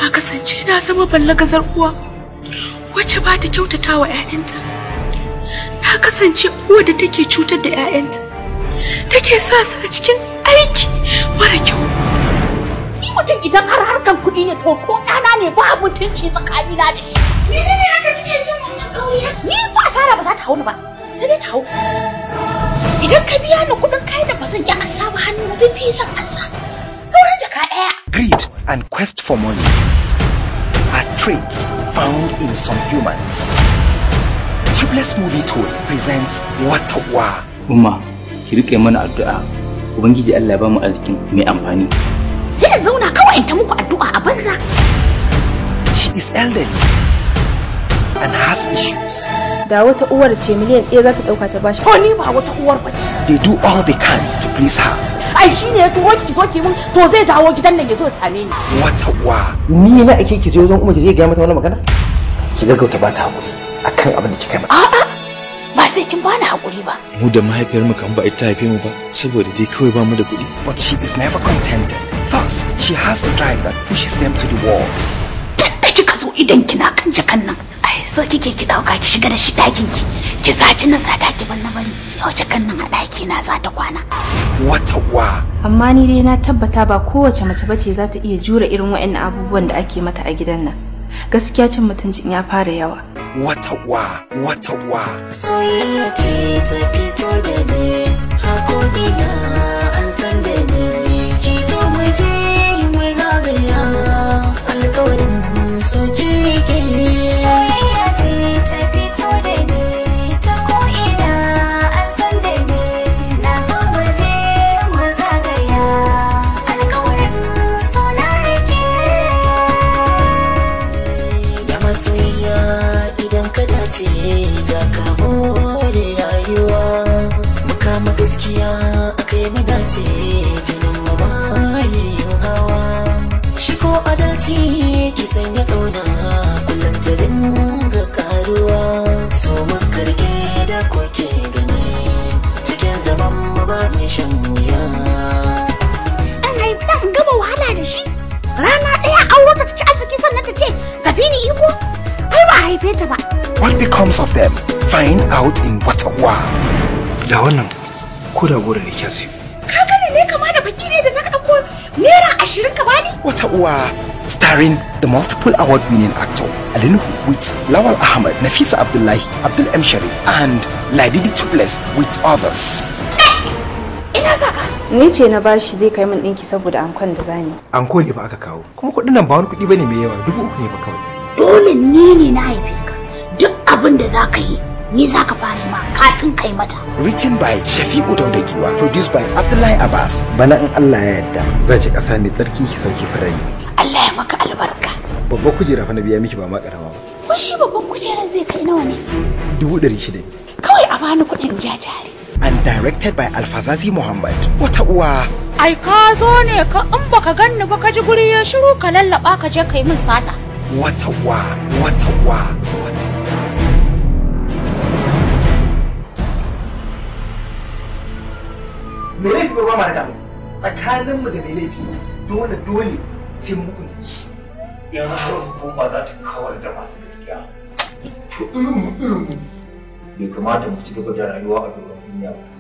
kasance na zama ballagazar uwa wacce ba ta kyautata wa 'ya'yanta na kasance uwa da take cutar da 'ya'yanta take sa su a cikin aiki mara kyau Ni mutum idan har harkan kuɗi ne to ko ɗana ne ba mutunci tsakanina da shi. menene haka kike jin wannan kauya Ni fa asara ba za ta hau ni ba. Sai dai ta hau. Idan ka biya ni kuɗin kayan da ba zan yi ansa ba hannu bibi zan ansa. Sauran jaka ɗaya. Greed and quest for money are traits found in some humans. Tubeless Movie Tool presents Watawa. umma ki rike mana addu'a ubangiji Allah ya bamu arzikin mai amfani Sai in zauna kawai in ta muku addu'a a banza. She is elderly and has issues. da wata uwar ce miliyan ɗaya za ta ɗauka ta bashi To ni ba wata uwar bace. They do all they can to please her. Ai shi ne ya turo ki so ki mun to zai dawo gidan nan ya zo ya same ni. Watawa. ni na ake ki je wajen umma ki zai gaya mata wani magana ki gaggauta ba ta hakuri akan abin da kika yi mata A'a ba sai kin bani hakuri ba. mu da mahaifiyarmu kan ba ita haife mu ba saboda dai kawai ba mu da kuɗi But she is never contented. Thus, she has a drive that pushes them to the wall. Dan da kika zo idan kina kan jakan nan. Ai so kike ki dauka ki shiga da shi ɗakin ki. Ki saci na sata ki bar na bari. Yau jakan nan a ɗaki na za ta kwana. Watawa. amma ni dai na tabbata ba kowace mace bace za ta iya jure irin waɗannan abubuwan da ake mata a gidan nan gaskiya cin mutuncin ya fara yawa Watawa. Watawa. soyayya ce ta fito da ni hakoki na an san da ni ki zo mu je mu zagaya alkawarin so ki soyayya ce ta fito da ni ta ko'ina an san da ni na zo mu je mu zagaya alkawarin so na rike da masoyiya idan ka dace za ka more rayuwa mukama gaskiya akai mu dace jinin mu bayin hawa shi ko adalci ki sanya kauna kullum ta dinga karuwa so mun karge da koke gani cikin zaman mu ba mai shan wuya An haifi ɗan in gama wahala da shi. Rana ɗaya auro ta ci arziki sannan ta ce tafi ni iko. Ai ba a haife ta ba. What becomes of them? Find out in Watawa. da wannan ko da gora ne kya siyo Ka gane ne kama da baki ne da zaka ɗauko naira ashirin ka bani. Watawa. Starring the multiple award-winning actor Alinuhu with Lawal Ahmed, Nafisa Abdullahi, Abdul M. Sharif, and Ladidi Tubeless with others. Ina za ka. ni ce na bashi zai kai min ɗinki saboda ankon da zani an ko ne ba aka kawo kuma kuɗin nan ba wani kuɗi bane mai yawa dubu uku ne ba kawai Dole ni ne na haife ka. Duk abin da za ka yi ni za ka fara ma kafin kai mata. Written by Shafi'u Daudagiwa, produced by Abdullahi Abbas, bana in Allah ya yarda za ki ƙasa mai tsarki ki sauke farari Allah ya maka albarka. babbar kujera fa na biya miki ba ma ƙarama ba Wai shi babban kujerar zai kai nawa ne? dubu ɗari shida ne Kawai a bani kuɗin ja jari. and directed by Alfazazi Muhammad. Watawa. Ai ka zo ne ka in baka ganni ba ka ji guri ya shiru ka lallaba ka je kai min sata. Watawa. Watawa. Watawa. me laifi ba ma da tsakanin mu da me laifi dole dole sai mun hukunta shi in har hukuma za ta kawar da masu gaskiya to irin mu irin mu bai kamata mu ci gaba da rayuwa a doron duniya ba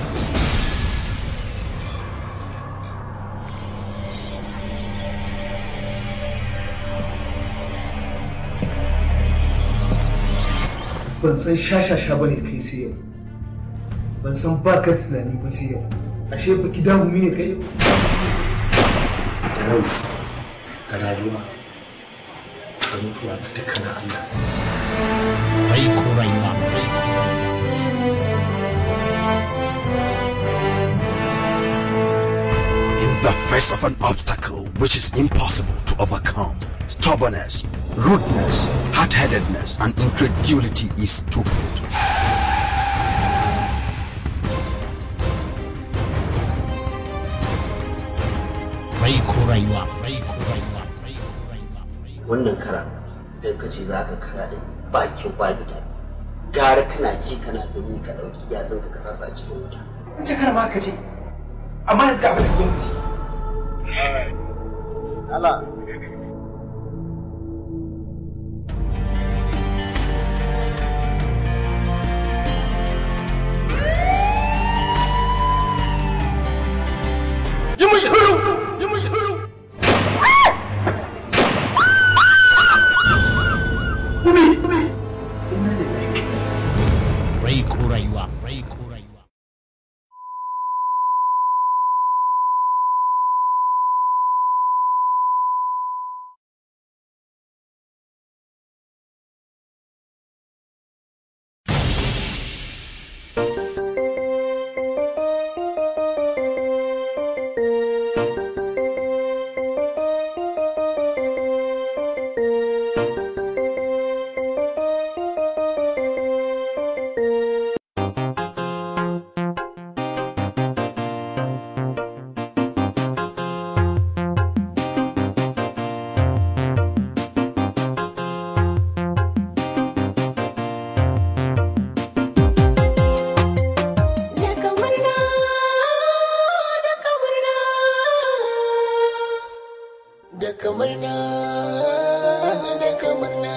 ban san shashasha bane kai sai yau ban san ba ka tunani ba sai yau ashe baki damu ne kai yau da rai ga rayuwa da mutuwa da dukkan Allah rai ko rayuwa rai ko In the face of an obstacle which is impossible to overcome, stubbornness, rudeness, hard-headedness, and incredulity is stupid. rai ko rayuwa rai ko rayuwa rai ko rayuwa wannan kara idan ka ce za ka kara da bakin babu daɗi gara kana ji kana gani ka ɗauki yatsun ka kasa sa cikin wuta in ce kar ma ka ce amma yanzu ga abin da ka zo da shi Allah da kamar na da kamar na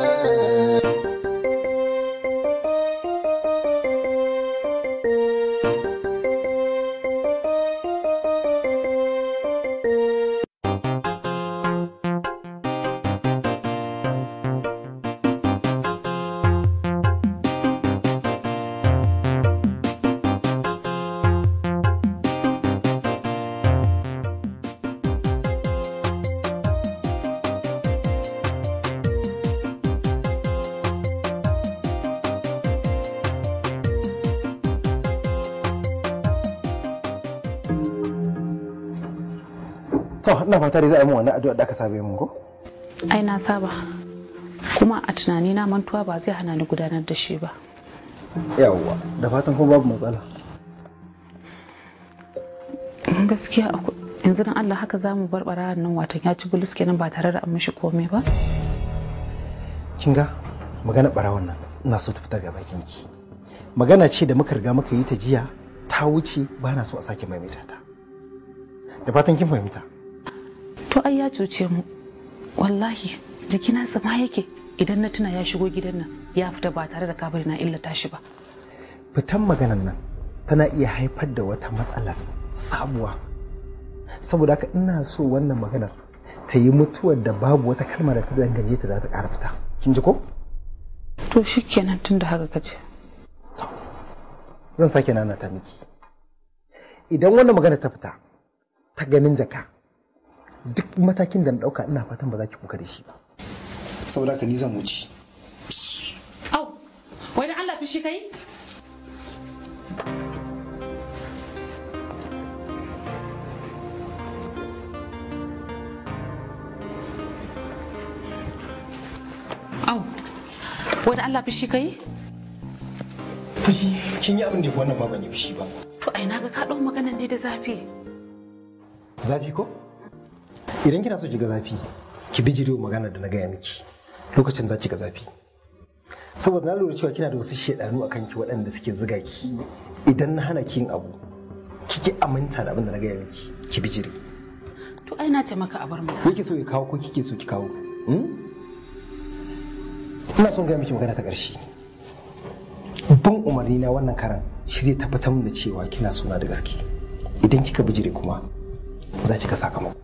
to ina fata dai za a yi min wannan addu'a da aka saba mun ko ai na saba kuma a tunani na mantuwa ba zai hana ni gudanar da shi ba yawwa da fatan kuma babu matsala gaskiya akwai yanzu dan Allah haka za mu barbara nan watan ya ci bulus kenan ba tare da an mishi komai ba kin ga magana barawon nan ina so ta fita ga bakin ki magana ce da muka riga muka yi ta jiya ta wuce ba na so a sake maimaita ta da fatan kin fahimta to ai ya cuce mu wallahi jikina tsima yake idan na tuna ya shigo gidan nan ya fita ba tare da kabari na illata shi ba fitan maganan nan tana iya haifar da wata matsala sabuwa saboda haka ina so wannan maganar ta yi mutuwar da babu wata kalma da ta dangane ta za ta ƙara fita kin ji ko to shikenan tun da haka kace zan sake nana ta miki idan wannan magana ta fita ta ganin jaka duk matakin da na ɗauka ina fatan ba za ki kuka da shi ba saboda haka ni zan wuce au wai da Allah fishi kai au wai da Allah fishi kai fushi kin yi abin da wannan ma ban yi fushi ba to ai naga ka dau magana ne da zafi zafi ko idan kina so ki ga zafi ki bijiro magana da na gaya miki lokacin za ki ga zafi saboda na lura cewa kina da wasu shedanu a kanki waɗanda suke ziga ki idan na hana ki yin abu kike aminta da abin da na gaya miki ki bijire to ai na ce maka a bar mu yake so ya kawo ko kike so ki kawo hmm? ina son gaya miki magana ta ƙarshe bin umarni na wannan karan shi zai tabbatar min da cewa kina suna da gaske idan kika bijire kuma za ki ga sakamako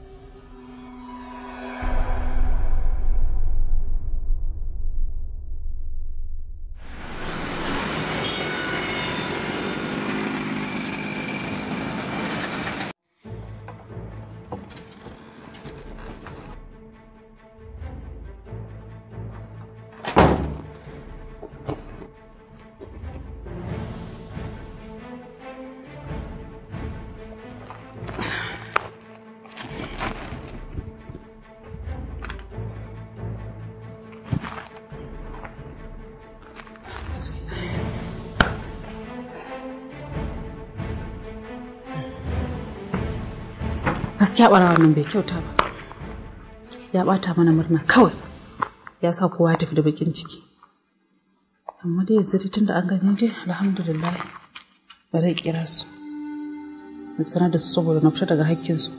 gaskiya ɓarawan nan bai kyauta ba ya ɓata mana murna kawai ya sa kowa ya tafi da bakin ciki amma dai yanzu tun da an gani dai alhamdulillah bari in kira su in sanar da su saboda na fita daga hakkinsu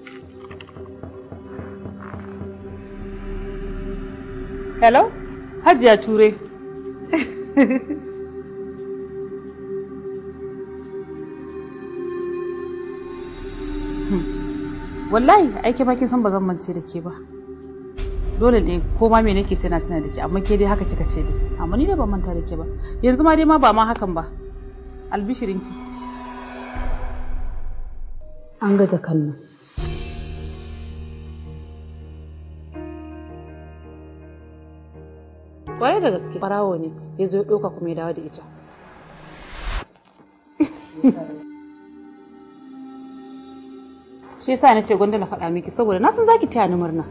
hello hajiya ture wallahi aiki ma kin san ba zan mance da ke ba dole ne ko ma me nake sai na tana da ke amma ke dai haka kika ce dai amma ni da ban manta da ke ba yanzu ma dai ma ba ma hakan ba albishirinki an ga jakan nan kwarai da gaske farawo ne ya zo ya ɗauka kuma ya dawo da ita shi yasa na ce gwanda na faɗa miki saboda na san zaki taya ni murna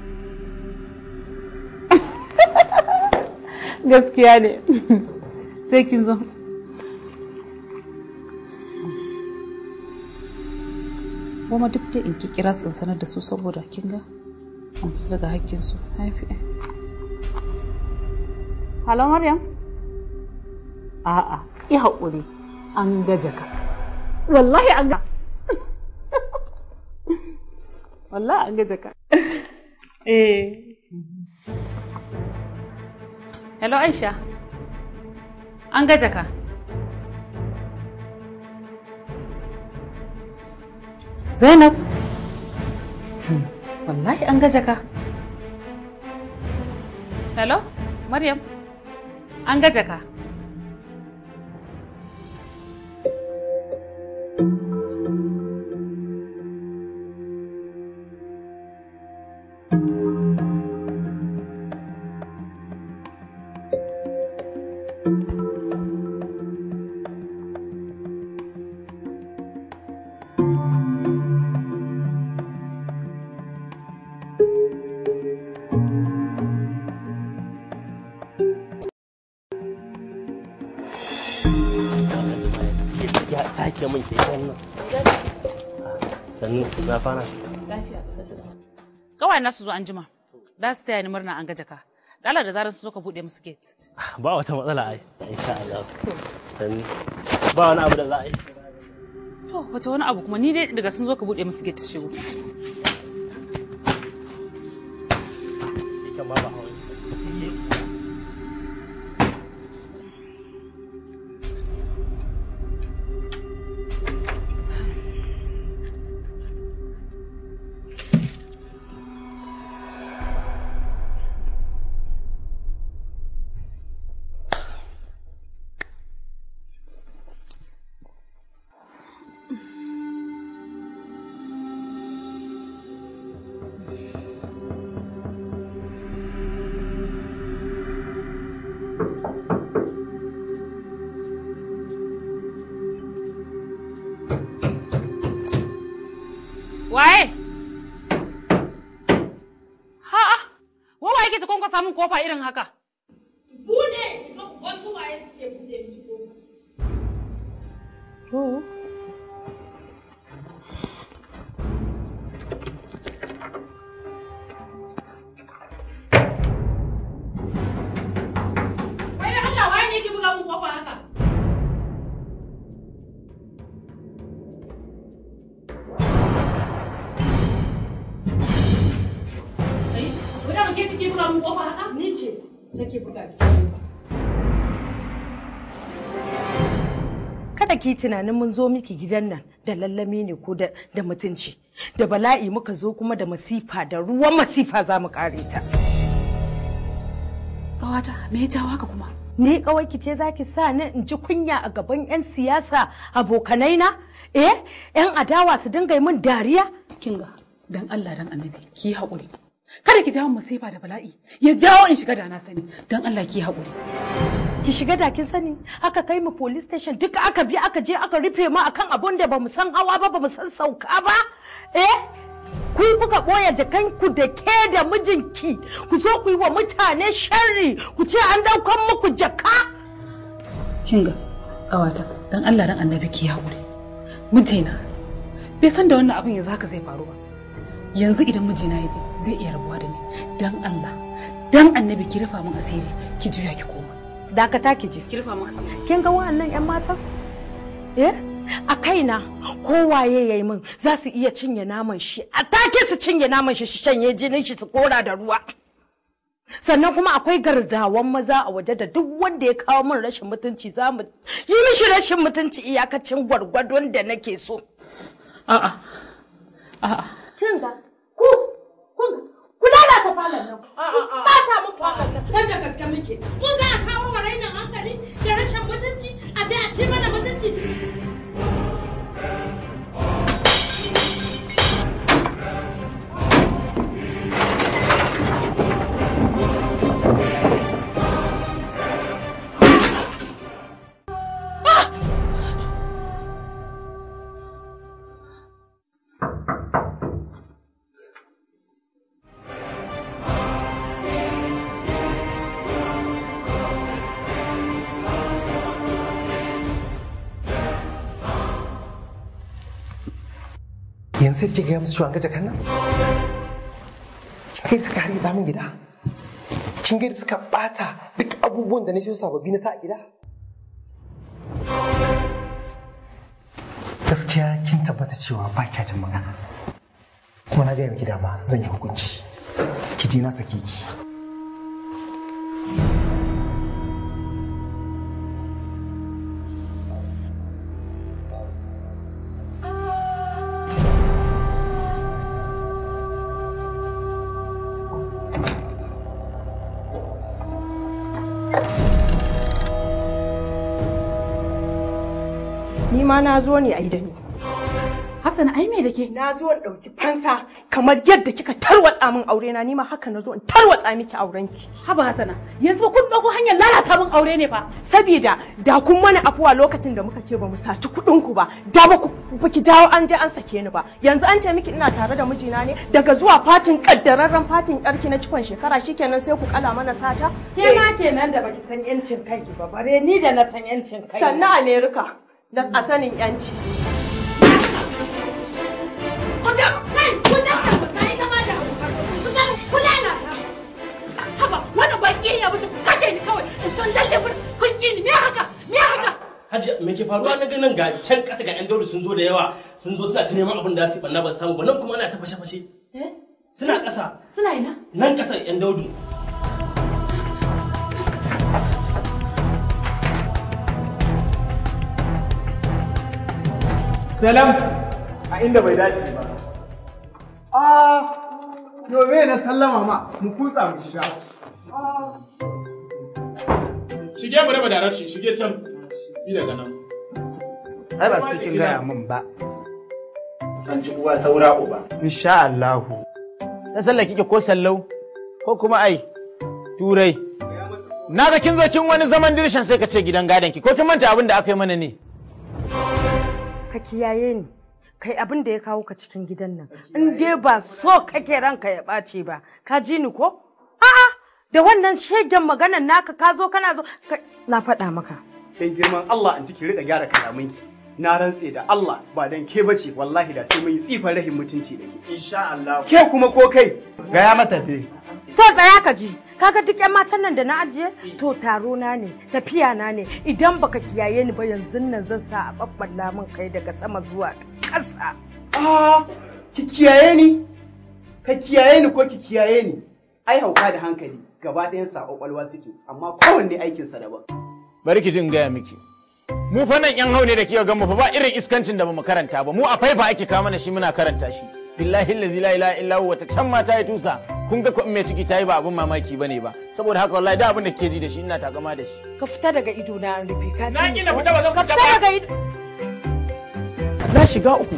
gaskiya ne sai kin zo kuma duk da in ki kira su in sanar da su saboda kin ga an fita daga hakkin su haifi Halo Maryam a'a i haƙuri an ga jaka wallahi an ga wallahi an ga jaka eh hello aisha an ga jaka zainab Hmm, wallahi an ga jaka hello maryam an ga jaka ya sake min keken nan sannu na fara kawai na su zo an jima da su taya ni murna an ga jaka dala da zarar su zo ka bude musu gate ba wata matsala ai insha Allah sannu ba wani abu da za a yi to wace wani abu kuma ni dai daga sun zo ka bude musu gate su shigo keken ma ba hawan shi waye ha'a wa waye ke ta kwankwasa samun kofa irin haka Bude! Wasu waye suke bude miki kofa. to Wai da Allah waye ne ke buga mun kofa haka? Ai, wai da ke take buga mun kofa haka? Ni ce take buga kada ki tunanin mun zo miki gidan nan da lallami ne ko da da mutunci da bala'i muka zo kuma da masifa da ruwan masifa za mu kare ta Kawata, me ya jawo haka kuma? ni kawai ki ce zaki sa ni in ji kunya a gaban yan siyasa abokanai na eh yan adawa su dinga yi min dariya kinga dan Allah dan annabi ki haƙuri kada ki jawo masifa da bala'i ya jawo in shiga da na sani dan Allah ki haƙuri ki shiga da kin sani aka kai mu police station duka aka bi aka je aka rufe mu akan abun da bamu san hawa ba bamu san sauka ba eh ku kuka boye jakanku da ke da mijinki ku zo ku yi wa mutane sharri ku ce an daukan muku jaka kinga kawata dan Allah dan annabi ki haƙuri mijina bai san da wannan abin yanzu haka zai faru ba yanzu idan mijina ya ji zai iya rabuwa da ni dan Allah dan annabi ki rufa min asiri ki juya ki koma dakata ki je ki rufa min asiri kin ga wa'annan yan matan eh a kaina kowaye yayi min za su iya cinye naman shi a take su cinye naman shi su shanye jinin shi su kora da ruwa sannan kuma akwai gardawan maza a waje da duk wanda ya kawo min rashin mutunci za mu yi mishi rashin mutunci iyakacin gwargwadon da nake so a'a a'a kin ga ku kun ku lalata falon nan ku bata min falon nan San da gaske muke. Mu za a kawo wa rainin hankali da rashin mutunci a je a ci mana mutunci. yanzu sai ke gaya musu cewa an gaje kan nan kin ga suka har zamun gida kin ga suka bata duk abubuwan da na shi sababbi na sa a gida gaskiya kin tabbata cewa ba kya jin magana kuma na gaya miki dama zan yi hukunci ki je na sake ki Ni ma na zo ne a yi da ni. Hassan ai me da ke? Na zo in ɗauki fansa kamar yadda kika tarwatsa min aure na ni ma haka na zo in tarwatsa miki auren ki. Haba Hassana, yanzu ba kun ɗauko hanyar lalata min aure ne fa. Sabida da kun mana afuwa lokacin da muka ce ba mu saci kuɗin ku ba, da ba ku baki dawo an je an sake ni ba. Yanzu an ce miki ina tare da mijina ne daga zuwa fatin kaddararren fatin yarki na cikon shekara shikenan sai ku kala mana sata. Ke ma kenan da baki san yancin kanki ba bare ni da na san yancin kai. Sannan Amerika da a sanin yanci. Haba, wannan baki ya wuce ku kashe ni kawai. In san lalle kun kun ki ni me haka? Me haka? Hajji me ke faruwa na ganin ga can ƙasa ga 'yan daudu sun zo da yawa sun zo suna ta neman abin da su banna ba samu ba nan kuma ana ta fashe-fashe. Eh? Suna ƙasa Suna ina? nan ƙasa 'yan daudu. Salam a inda bai dace ba. A yo me na sallama ma mu kutsa mu shiga. Shige mu raba darar shi, shige can. Bi daga nan. Ai ba sai kin gaya min ba. An ci uwa saura uba. Insha Allahu. Ta sallah kike ko sallau ko kuma ai turai. Na ga kin zo kin wani zaman dirshan sai ka ce gidan gadon ki ko kin manta abin da aka yi mana ne. Ka kiyaye ni. Kai abin da ya kawo ka cikin gidan nan. In dai ba so kake ranka ya ɓace ba. Ka ji ni ko? A'a da wannan shegen maganan naka ka zo kana zo ka- na faɗa maka. Dan girman Allah an ki riƙa gyara kalamanki. Na rantse da Allah ba dan ke bace wallahi da sai mun yi tsifan rahin mutunci da ke. Insha Allah. Ke kuma ko kai? Gaya mata dai. To tsaya ka ji. Kaga duk 'yan matan nan da na ajiye? To taro na ne, tafiya na ne. Idan baka kiyaye ni ba yanzu nan zan sa a babballa min kai daga sama zuwa ƙasa. Ah, ki kiyaye ni. Ka kiyaye ni ko ki kiyaye ni. Ai hauka da hankali gaba ɗayan sa kwakwalwa suke amma kowanne aikinsa daban. Bari ki jin gaya miki. Mu fa nan yan haune da kika ga mu fa ba irin iskancin da bamu karanta ba. Mu a faifa ake kawo mana shi muna karanta shi. Billahi allazi la ilaha illa huwa ta can ma ta yi tusa. Kun ga ko in mai ciki ta yi ba abun mamaki bane ba. Saboda haka wallahi da abin da kike ji da shi ina takama da shi. Ka fita daga ido na an rufe ka. Na ki na fita ba zan Ka fita fita ba. daga ido. Na shiga uku.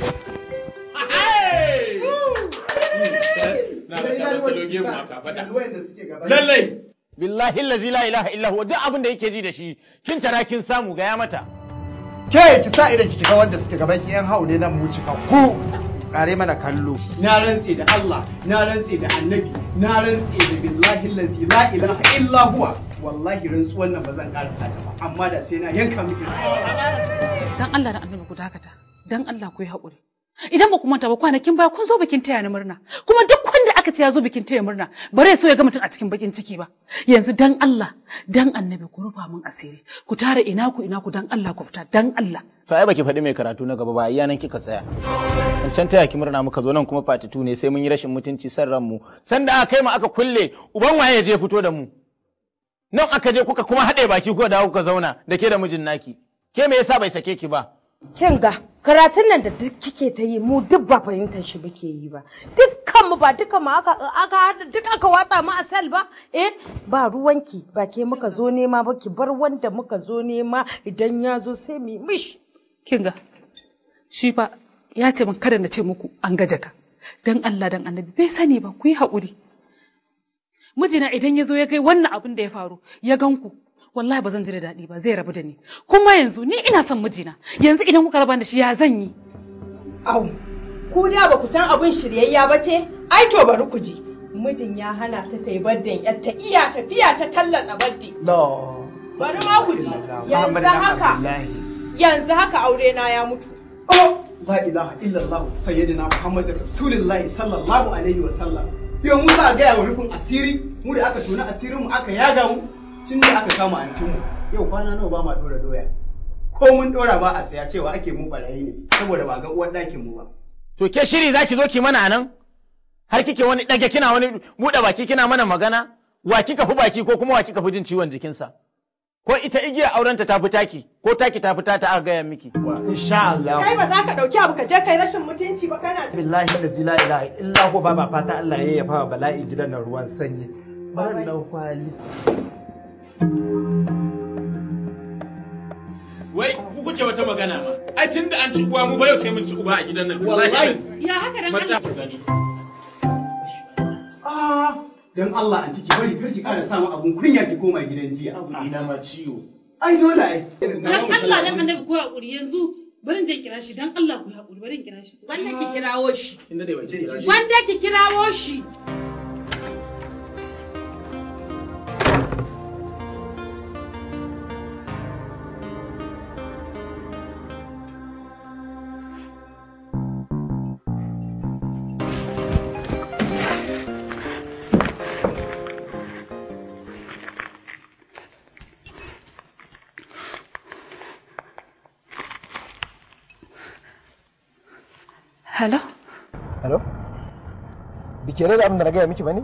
Na da sabon salo gemu a kafaɗa. Lallai. Billahi allazi la ilaha illa huwa duk abin da yake ji da shi kin tara kin samu gaya mata. Ke ki sa idan ki ga wanda suke gaban ki yan hau ne nan mu cika ku. Kare mana kallo. Na rantse da Allah, na rantse da Annabi, na rantse da billahi allazi la ilaha illa huwa. Wallahi rantsuwan nan ba zan karasa ta ba, amma da sai na yanka miki. Dan Allah da annabi ku dakata. Dan Allah ku yi haƙuri. Idan ba ku manta ba kwanakin baya kun zo bikin taya ni murna. Kuma duk wanda aka ce ya zo bikin taya murna bare so ya ga mutum a cikin bakin ciki ba. Yanzu dan Allah, dan annabi ku rufa min asiri. Ku tare ina ku ina ku dan Allah ku fita dan Allah. To ai baki faɗi mai karatu na gaba ba iya nan kika tsaya. Wancan taya ki murna muka zo nan kuma fatitu ne sai mun yi rashin mutunci san ranmu. Sanda aka kai mu aka kulle uban waye ya je fito da mu. Nan aka je kuka kuma haɗe baki ko da kuka zauna da ke da mijin naki. Ke me yasa bai sake ki ba? Kin ga karatun nan da duk kike ta yi mu duk ba fahimtar shi muke yi ba. Dukkan mu ba duka mu aka aka haɗa duk aka watsa mu a sel ba. Eh ba ruwanki ba ke muka zo nema ba ki bar wanda muka zo nema idan ya zo sai mu yi mishi. Kin ga shi fa ya ce min kada na ce muku an gaje ka. Dan Allah dan annabi bai sani ba ku yi haƙuri. Mijina idan ya zo ya kai wannan abin da ya faru ya gan ku wallahi ba zan ji da daɗi ba zai rabu da ni kuma yanzu ni ina son mijina yanzu idan kuka raba da shi ya zan yi Au, ku da ba ku san abin shiryayya ba ce? Ai to bari ku ji. Mijin ya hana ta ta yi baddin yar ta iya tafiya ta tallatsa baddi. No. Bari ma ku ji. Yanzu haka yanzu haka aure na ya mutu. Oh, la ilaha illallah sayyidina Muhammadu Rasulullahi sallallahu alaihi wa sallam. Yau mu za a gaya wa rufin asiri, mu da aka tona asirin mu aka yaga mu, tun da aka kama antinmu. Yau kwana nawa ba ma dora doya. Ko mun dora ba a saya cewa ake mu barayi ne, saboda ba ga uwar ɗakin mu ba. To ke shiri zaki zo ki mana anan? har kike wani ɗage kina wani buɗe baki kina mana magana wa kika fi baki ko kuma wa kika fi jin ciwon jikinsa ko ita igiya aurenta ta fi taki ko taki ta fi ta aka gaya miki insha Allah Kai ba za ka ɗauki abu ka je kai rashin mutunci ba kana billahi da la ilaha illa ko ba ma fata Allah ya yafa bala'in gidan nan ruwan sanyi ban dau kwali Wai ku kuke wata magana ma. Ai tun da an ci uwa mu ba yau sai mun ci uba a gidan nan. Wallahi. Ya haka dan Matsa Allah. ku gani. Ah, dan Allah an ciki bari kar ki ƙara samu abun kunya ki koma gidan jiya. Ina ma ciwo. Ai dole ai. Dan Allah dan annabi ko hakuri yanzu barin je kira shi dan Allah ku hakuri barin kira shi. Wanda ki kirawo shi. Inda dai wace kira shi. Wanda ki kirawo shi. Hello? Hello? Bike da abin da na gaya miki bane?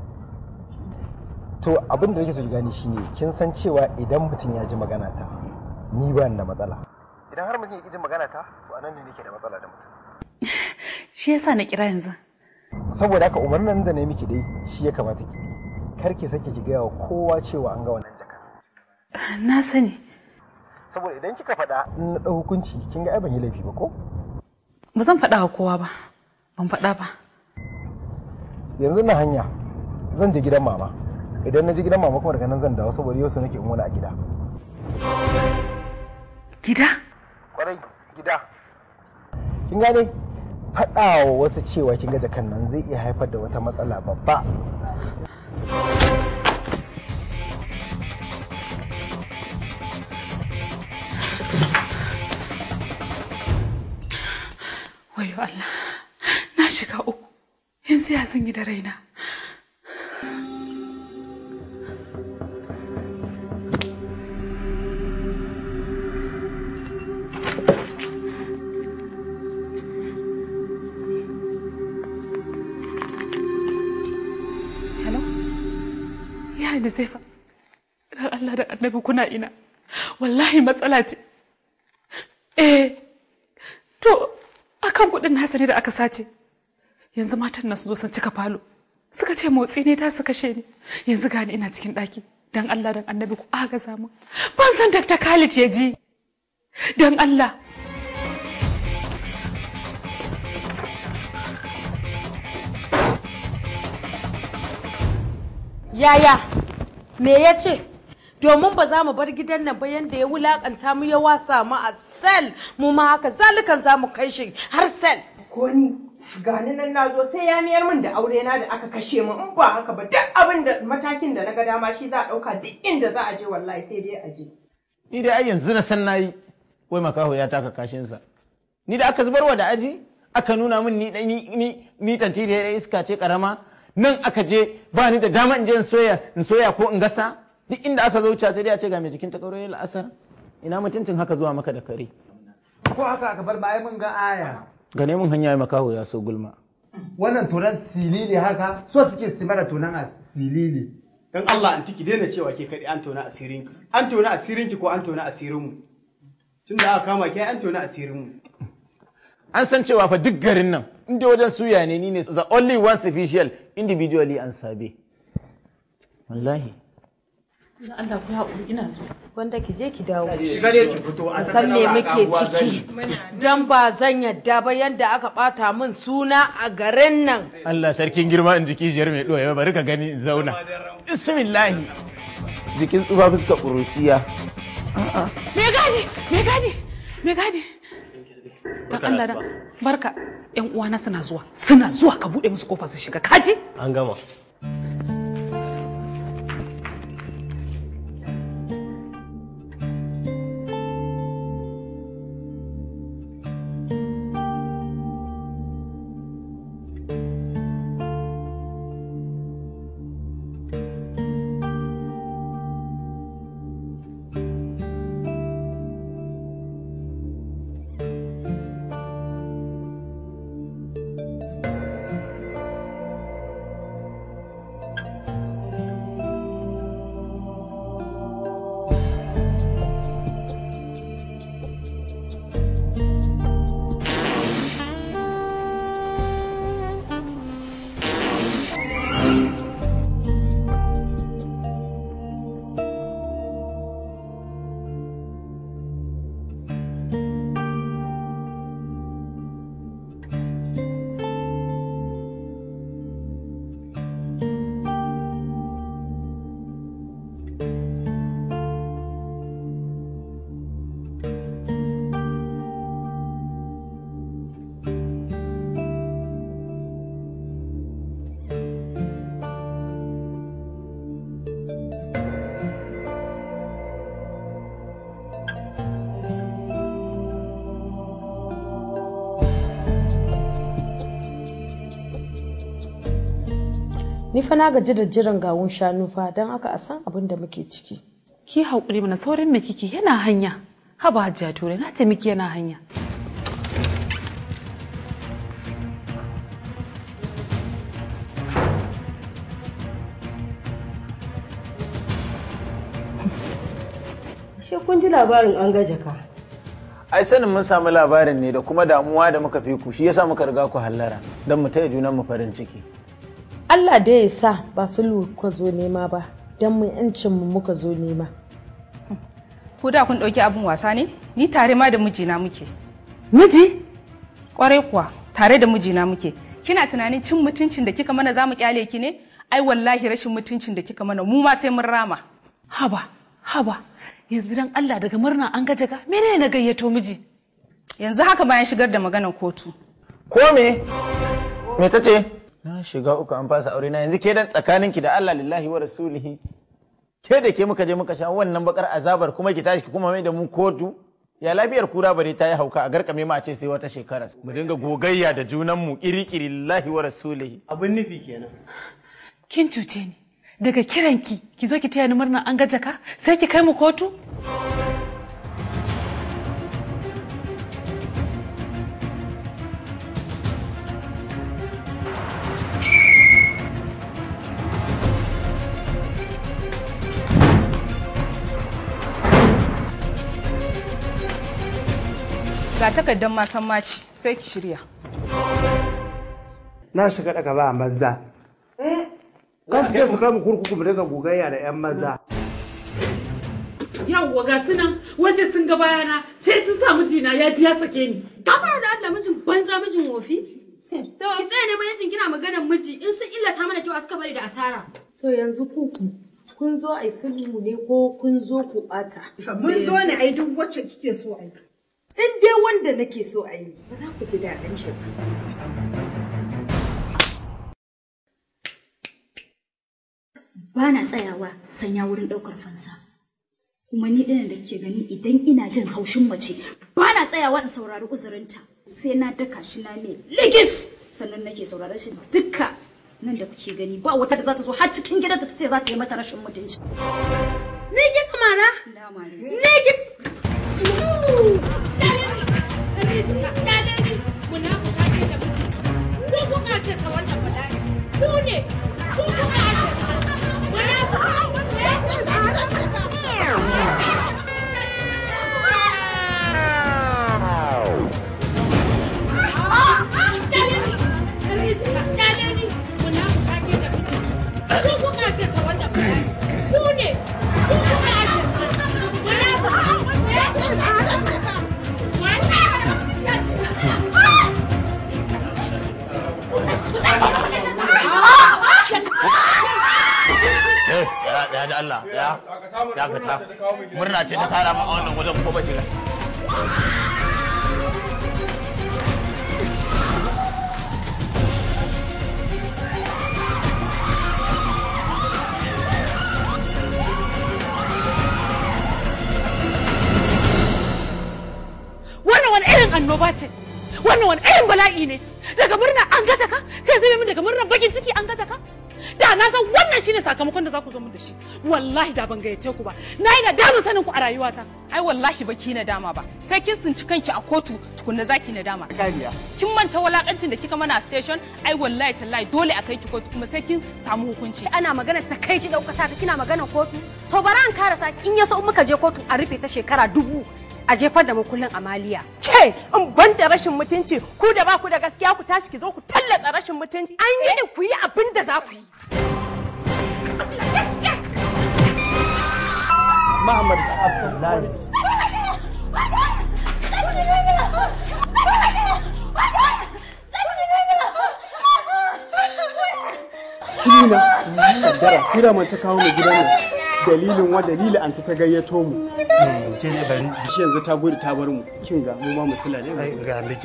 To abin da nake so ki gane shine kin san cewa idan mutum ya ji magana ta ni ba ni da matsala. Idan har mutum ya ki jin magana ta to anan ne nake da matsala da mutum. Shi yasa na kira yanzu. Saboda haka umarnin da na yi miki dai shi ya kamata ki bi. Kar ki sake ki gaya wa kowa cewa an ga wannan jaka. Na sani. Saboda idan kika faɗa in na ɗau hukunci kin ga ai ban yi laifi ba ko? Ba zan faɗa wa kowa ba. Ban faɗa ba. Yanzu na hanya zan je gidan mama. Idan na je gidan mama kuma daga nan zan dawo saboda yau so nake in wani a gida. Gida? Kwarai gida. Kin gane? Faɗa wa wasu cewa kin ga jakan nan zai iya haifar da wata matsala babba. Wayo Allah. Na shiga uku. Yanzu ya zan yi da raina. Hello? Ya ni zai fa. Dan Allah da annabi kuna ina. Wallahi matsala ce. Eh, to akan kuɗin nasa ne da aka sace. Yanzu matan nan su zo sun cika falo. Suka ce motsi ne ta su kashe ni. Yanzu gani ina cikin ɗaki. Dan Allah dan annabi ku agaza mu. Ban san Dr. Khalid ya ji. Dan Allah. Yaya, me ya ce? Domin ba za mu bar gidan nan ba yanda ya wulakanta mu ya wasa mu a sel mu ma haka zalikan za mu kai shi har sel. Ko ni gani nan na zo sai ya miyar min da aure na da aka kashe mu in ba haka ba duk abin da matakin da na ga dama shi za a ɗauka duk inda za a je wallahi sai dai a je. ni dai ai yanzu na san nayi wai makaho ya taka kashinsa ni da aka zubarwa da aji aka nuna min ni ni ni ni tantiri da iska ce karama nan aka je ba ni da dama in je in soya in soya ko in gasa duk inda aka zo wuce sai dai a ce ga mai jikin ta kauro la'asar ina mutuncin haka zuwa maka da kare ko haka aka bar ma ai mun ga aya gane mun hanya makaho ya so gulma wannan tonan silili haka so suke su mana tonan a silili Dan Allah an tiki daina cewa ke kaɗai an tona asirinki. An tona asirinki ko an tona asirinmu. Tun da aka kama ke an tona asirinmu. an san cewa fa duk garin nan inda wajen suya ne ni ne the only one official individually an sabe wallahi Dan Allah ku haƙuri ina zo. Wanda ki je ki dawo. Shiga dai ki fito, a Ki san me tattara muke abubuwa ciki. gani. Dan ba zan yadda ba yadda aka ɓata min suna a garin nan. Allah sarkin girma in jiki jiyar mai ɗoya bari ka gani in zauna bismillahi jikin tsufa fuska ƙuruciya Me gadi, me gadi, me gadi. Dan Allah dan barka. Yan uwana suna zuwa, suna zuwa ka buɗe musu kofa su shiga. Kaji? An gama. Ni fa na gaji da jiran gawun shanu fa don haka a san abin da muke ciki. Ki haƙuri mana saurin me kike yana hanya. Haba Hajiya Ture na ce miki yana hanya. Shi kun ji labarin an gaje ka. ai sanin mun samu labarin ne da kuma damuwa da muka fi ku shi yasa muka riga ku hallara don mu taya junan mu farin ciki Allah da ya sa ba sulhu kuka zo nema ba don mu yancin mu muka zo nema. Ko da kun ɗauki abin wasa ne? Ni tare ma da mijina muke. Miji? Kwarai kuwa, tare da mijina muke. Kina tunanin cin mutuncin da kika mana za mu kyale ki ne? Ai wallahi rashin mutuncin da kika mana mu ma sai mun rama. Haba, haba. Yanzu dan Allah daga murna an gaje ga menene na gayyato miji? Yanzu haka bayan shigar da maganar kotu. ko me me ta ce na shiga uku an fasa aure na yanzu ke dan tsakaninki da Allah lillahi wa rasulihi ke da ke muka je muka sha wannan bakar azabar kuma ki tashi ki kuma mai da mu kotu ya lafiyar kura bare ta yi hauka a garkame ma a ce sai wata shekara mu dinga gogayya da junan mu kiri-kiri lillahi wa rasulihi abin nufi kenan Kin cuce ni. Daga kiranki ki zo ki taya ni murna an gaje ka sai ki kai mu kotu? Ga takardar masan maci sai ki shirya. Na shiga daga ba banza. Za su je su kai mu kurkuku mu dinga gogayya da 'yan maza. Yawwa ga su nan waje sun ga bayana sai sun sa mijina ya ji ya sake ni. Kamar da Allah mijin banza mijin wofi. Ki tsaya ne mijin kina maganar miji in sun illata mana kyau a suka bari da asara. To yanzu kuku kun zo a yi sulhu ne ko kun zo ku ɓata? Mun zo ne a yi duk wacce kike so a yi. In dai wanda nake so a yi, ba za ku ji daɗin shi ba. Ba na tsayawa sanya wurin ɗaukar fansa. Kuma ni ɗin da ke gani idan ina jin haushin mace ba na tsayawa in saurari uzurinta. Sai na daka shi na ne ligis sannan nake saurari shi dukka nan da kuke gani ba wata da za ta zo har cikin gidanta ta ce za ta yi mata rashin mutunci. Ne ki kamara? Ne ki eh ya ya da Allah ya ya ka ta murna ce ta tara ma a wannan wajen ko bace ga Wannan wani irin annoba ce. Wannan wani irin bala'i ne. Daga murna an gaje ka sai zai min daga murna bakin ciki an gaje ka. Da na san wannan shine sakamakon da za ku zo min da shi. Wallahi da ban gayyace ku ba. Na yi nadamin sanin ku a rayuwata. Ai wallahi baki na dama ba. Sai kin tsinci kanki a kotu tukunna zaki na dama. Kariya. Kin manta walakancin da kika mana a station? Ai wallahi tallahi dole a kai ki kotu kuma sai kin samu hukunci. Ana magana ta kai ci ɗauka saka kina magana kotu. To bara an kara saki in ya so in muka je kotu a rufe ta shekara dubu a jefar da makullin amaliya. Ke in ban da rashin mutunci ku da ba ku da gaskiya ku tashi ki zo ku tallatsa rashin mutunci. An yi ne ku yi abin da za ku yi. Muhammad Abdullahi. Kina kaddara tira man ta kawo mu gidan nan dalilin wa dalili an ta gayyato mu. Ke ne bari shi yanzu ta gudu ta bar mu. Kin ga mu ma mu sula ne. Ai ga miki.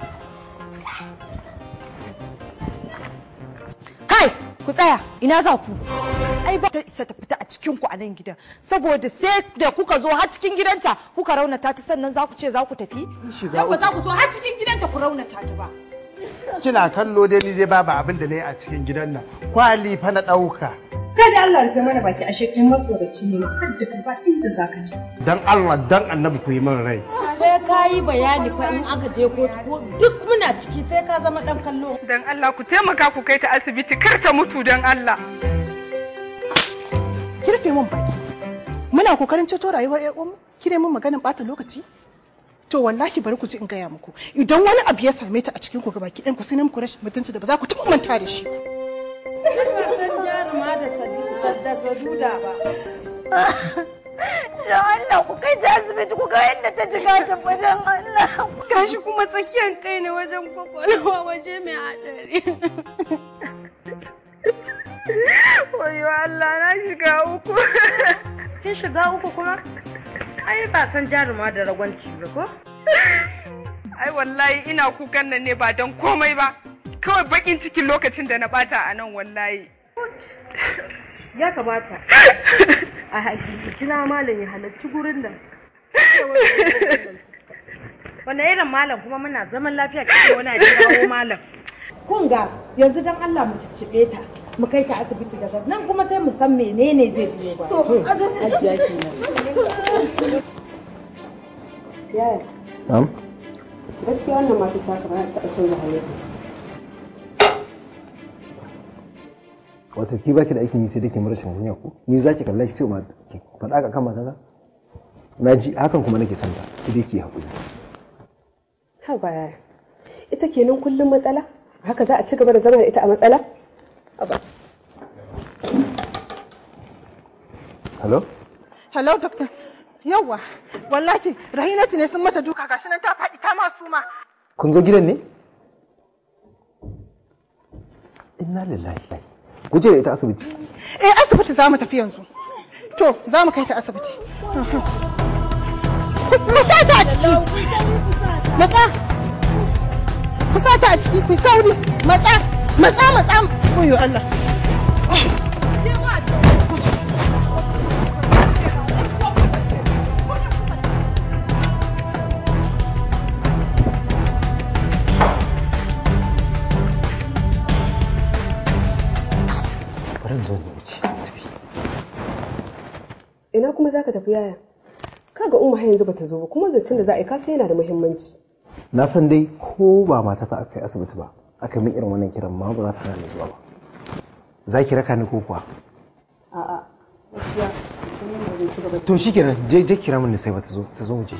Kai, ku tsaya, ina za ku? Ai ba ta isa ta fita a cikin ku a nan gidan. Saboda sai da kuka zo har cikin gidanta kuka raunata ta sannan za ku ce za ku tafi? Shiga Dan ba za ku zo har cikin gidanta ku raunata ta ba. kina kallo dai ni dai babu abin da na yi a cikin gidan nan kwali fa na ɗauka Kada Allah rufe mana baki a shekin matsoraci ne har da ka ba inda za ka je. dan Allah dan annabi ku yi min rai sai ka yi bayani fa in aka je kotu ko duk muna ciki sai ka zama dan kallo Dan Allah ku taimaka ku kai ta asibiti kar ta mutu dan Allah. Ki rufe min baki. Muna kokarin ceto rayuwar ƴar uwanmu, ki ne mun maganin bata lokaci? To wallahi bari ku ji in gaya muku. Idan wani abu ya same ta a cikin ku gabaki ɗayan ku sai na muku rashin mutunci da ba za ku taɓa manta da shi ba. san jaruma da sadda saduda ba Don Allah ku kai ta asibiti ku ga yadda ta jiga ta fa don Allah. gashi kuma tsakiyar kai ne wajen kwakwalwa waje mai haɗari Wayo Allah na shiga uku. kin shiga uku kuma ai ba san jaruma da ragwanci ba ko Ai wallahi ina kukan nan ne ba don komai ba. Kawai bakin cikin lokacin da na bata a nan wallahi. ya kamata a hakiki kina malam ya halarci gurin nan wanda irin malam kuma muna zaman lafiya kake wani a kirawo malam kun ga yanzu dan Allah mu ciccibe ta mu kai ta asibiti daga nan kuma sai mu san menene zai biyo ba To, Hajiya kenan Yaya, Am? gaskiya wannan mata ta kamar ta taɓa canza halitta. Wato ki baki da aikin yi sai dai ki mara rashin kunya ko? Ni zaki kalla ki ce ma ki faɗa ka kan matata? Na ji hakan kuma nake son ta sai dai ki haƙuri. Ha baya. Ita kenan kullum matsala? Haka za a ci gaba da zama da ita a matsala? Aba. Hello? Hello doctor. Yawwa, wallahi Rahinatu ne sun mata duka gashi nan ta faɗi ta masu ma. Kun zo gidan ne? Inna lillahi. Ku je da ita asibiti. Eh asibiti za mu tafi yanzu. To, za mu kai ta asibiti. Ku sa ta a ciki. Matsa. Ku sa ta a ciki, ku yi sauri. Matsa, matsa, matsa. Oyo Allah. Bari in zo ni wuce. Ina kuma za ka tafi yaya? Kaga umma har yanzu bata zo ba kuma zancen da za a yi kasa yana da muhimmanci. Na san dai ko ba matata aka yi asibiti ba, aka min irin wannan kiran ma ba za ta hana ni zuwa ba. Za ki raka ni ko kuwa? A'a. Gaskiya, kuma ba zai ci gaba da- To shikenan je je kira min sai ba ta zo ta zo mu je.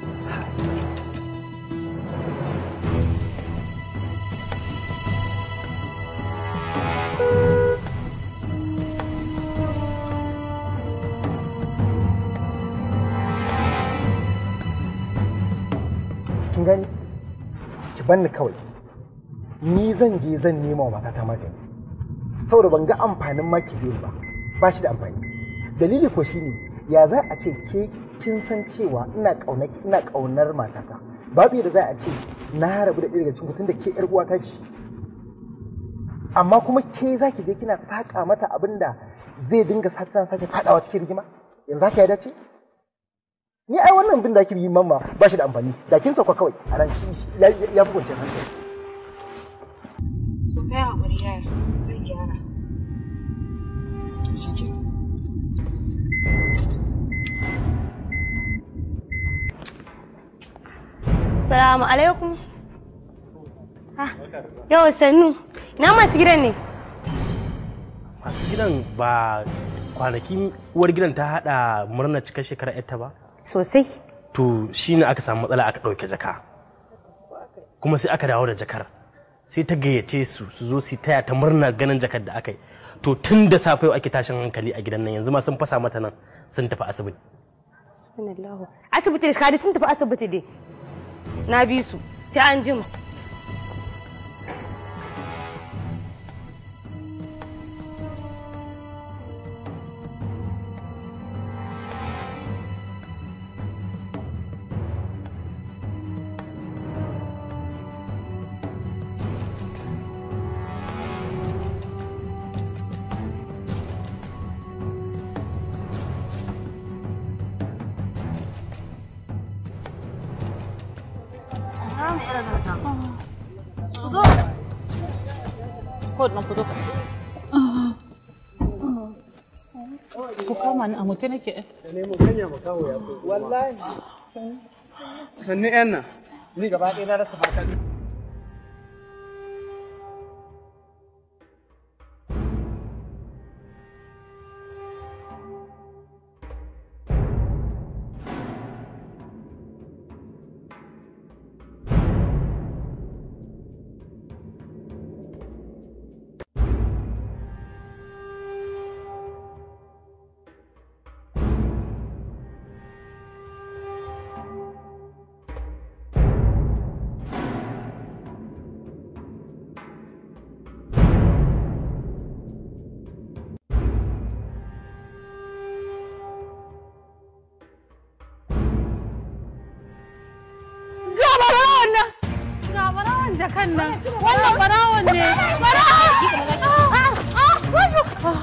Kin gani? Ki banni kawai. Ni zan je zan nema wa matata magani. Saboda ban ga amfanin ma ki biyu ba. Ba shi da amfani. dalili ko shine ya za a ce ke kin san cewa ina kaunar ina kaunar matata babu yadda za a ce na rabu da ɗaya daga cikin ku tunda ke yar uwata ce amma kuma ke za ki je kina saka mata abin da zai dinga sata sake fadawa cikin rigima yanzu haka ya dace ni ai wannan bin da ake yi mamma ba shi da amfani da kin sauka kawai a ran shi ya ya fi kwanciyar hankali To kai haƙuri yaya zan gyara. shikenan Salamu alaikum. Yau sannu. Ina masu gidan ne? masu gidan ba kwanaki uwar gidan ta hada murnar cikar shekarar yarta ba Sosai. to shine aka samu matsala aka ɗauke jaka kuma sai aka dawo da jakar sai ta gayyace su su zo su taya ta murnar ganin jakar da aka yi to tun da safe yau ake tashin hankali a gidan nan yanzu ma sun fasa mata nan sun tafi asibiti Subhanallahu. Asibiti da kadi sun tafi asibiti dai. Na bi su. Sai an jima. Za mu iya daga Ku zo. kawai dan fito ka ku kama ni a mace nake Da nemo kanya makaho ya so. Wallahi. Sannu yan nan. Ni gaba ɗaya na rasa fatan. Ga barawon nan! Ga barawon jakan nan! Wannan barawon ne! Barawon!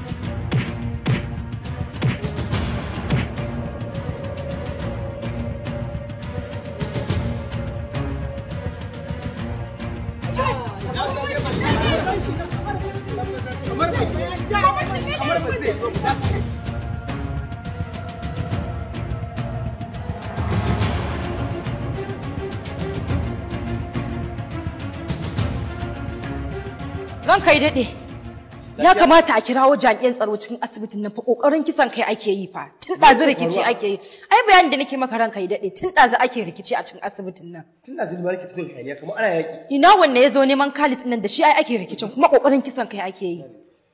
Ranka yi daɗe. Ya kamata a kirawo jami'an tsaro cikin asibitin nan fa kokarin kisan kai ake yi fa. Tun ɗazu rikici ake yi. Ai bayanin da nake maka ranka yi daɗe tun ɗazu ake rikici a cikin asibitin nan. Tun da zulma nake tsin hayaniya kamar ana yaƙi. Ina wanne ya zo neman Khalid nan da shi ai ake rikicin kuma kokarin kisan kai ake yi.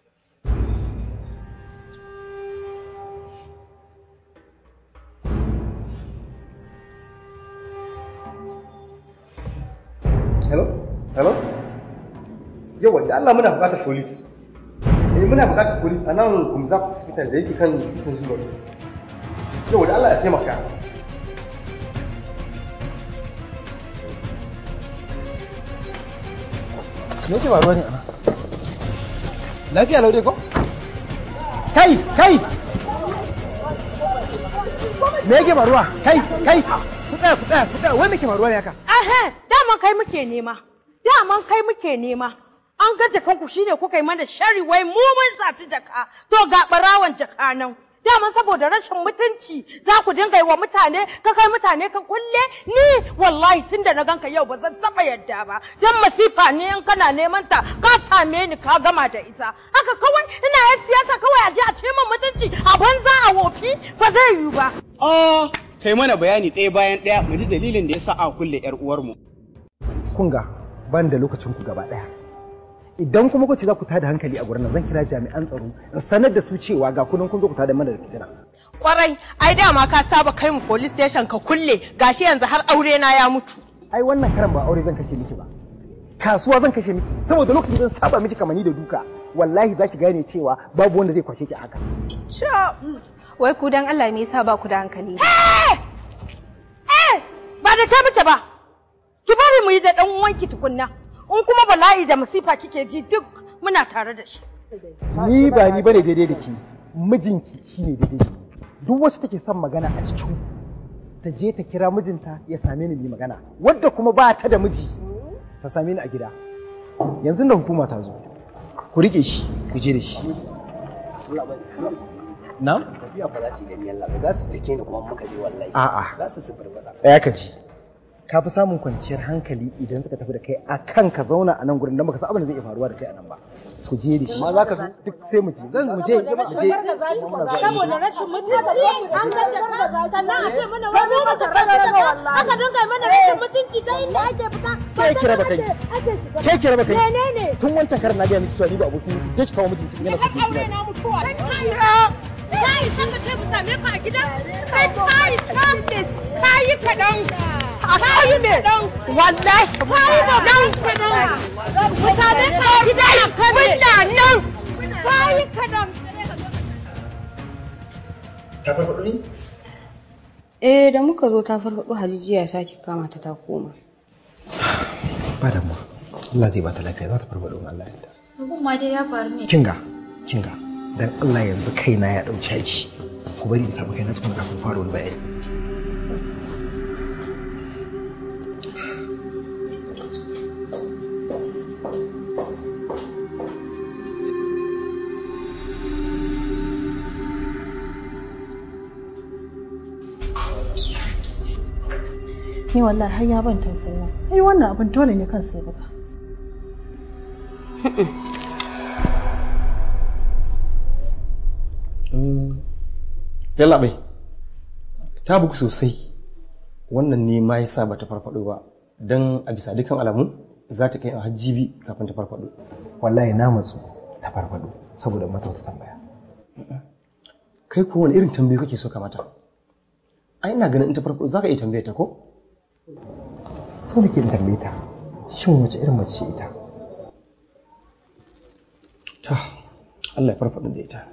Hello? Hello? Yawa da Allah muna buƙatar police. Eh muna buƙatar police a nan Gumza Hospital da yake kan titin zuwa. Yawa da Allah ya taimaka. Me yake faruwa ne ana? Lafiya laude ko? Kai, kai! Me yake faruwa? Kai, kai! Ku tsaya, ku tsaya, ku tsaya. Wai me ke faruwa ne haka? Ahe, daman kai muke nema. Daman kai muke nema. An ga jakanku shine kuka yi mana shari wai mu mun saci jaka. To ga barawan jaka nan. Daman saboda rashin mutunci za ku dinga yi wa mutane ka kai mutane ka kulle ni wallahi tun da na ganka yau ba zan taba yadda ba dan masifa ne in kana neman ta ka same ni ka gama da ita haka kawai ina yan siyasa kawai a je a ce min mutunci a banza a wofi ba zai yiwu ba Ah, kai mana bayani ɗaya bayan ɗaya mu ji dalilin da ya sa a kulle 'yar uwarmu. Kun ga ban da lokacin ku gaba daya. Idan kuma kuce za ku tada hankali a gurin nan zan kira jami'an tsaro in sanar da su cewa ga kunan kun zo ku tada mana da fitina. Kwarai, ai dama ka saba kai mu police station ka kulle, gashi yanzu har aure na ya mutu. Ai wannan karan ba aure zan kashe miki ba. Kasuwa zan kashe miki saboda lokacin zan saba miki kamani da duka. Wallahi za ki gane cewa babu wanda zai kwashe ki haka. Wai ku dan Allah me yasa ba ku da hankali? Eh, ba da kai muke ba. Ki bari mu yi da dan uwanki tukunna. In kuma bala'i da masifa kike ji duk muna tare da shi. Ni ba ni bane daidai da ke. Mijinki shine daidai da ni. Duk wacce take son magana a cikin ku, ta je ta kira mijinta ya same ni mai magana. Wadda kuma ba ta da miji ta same ni a gida. Yanzu da hukuma ta zo. Ku rike shi, ku je da shi. Na? Tafiya ba za su yi da ni Allah ba za su take ni kuma muka je wallahi. A'a. Za su suburbada. Tsaya ka ji. Ka fi samun kwanciyar hankali idan suka tafi da kai a kan ka zauna a nan gurin don baka san abin da zai iya faruwa da kai a nan ba. Ku je da shi. Ma za ka zo? Duk sai mu je. Zan mu je. Mu je. Saboda rashin mutunci an ga jaka sannan a ce mana wani mu da raga wallahi. Aka dinga mana rashin mutunci ta inda ake fita. Ke kira ba kai. Ake shiga. Ke kira ba kai. Menene? Tun wancan karin na gaya miki cewa ni ba abokin miki. Je ki kawo mijinki yana sakin aure kira. na mutuwa. Kai san ka ce mu same ka a gida? Kai kai san kai kadan. Kai ne. Wallahi. Kai ba dan kadan. Mutane ka gida kan nan. Kai kadan. Ta farfaɗo ni? Eh da muka zo ta farfaɗo hajijiya ya sake kama ta ta koma. Ba da mu. Allah zai ba ta lafiya za ta farfaɗo in Allah ya yarda. Abun ma dai ya faru ne. Kinga, kinga. Dan Allah yanzu kaina ya ɗau caji. Ku bari in samu kaina tukuna kafin fara wani bayani. ni wallahi har ya ban tausayi ai wannan abin dole ne kansa ya buga yalla bai ta bugu sosai wannan ne ma yasa bata farfado ba dan a bisa dukkan alamu za ta kai a hajjibi kafin ta farfado wallahi na matsu ta farfado saboda mata wata tambaya kai ko wani irin tambayi kake so ka mata ai ina ganin in ta farfado za ka iya tambayar ta ko so da ke in tambaye ta shin wace irin mace ce ita ta Allah ya farfado da ita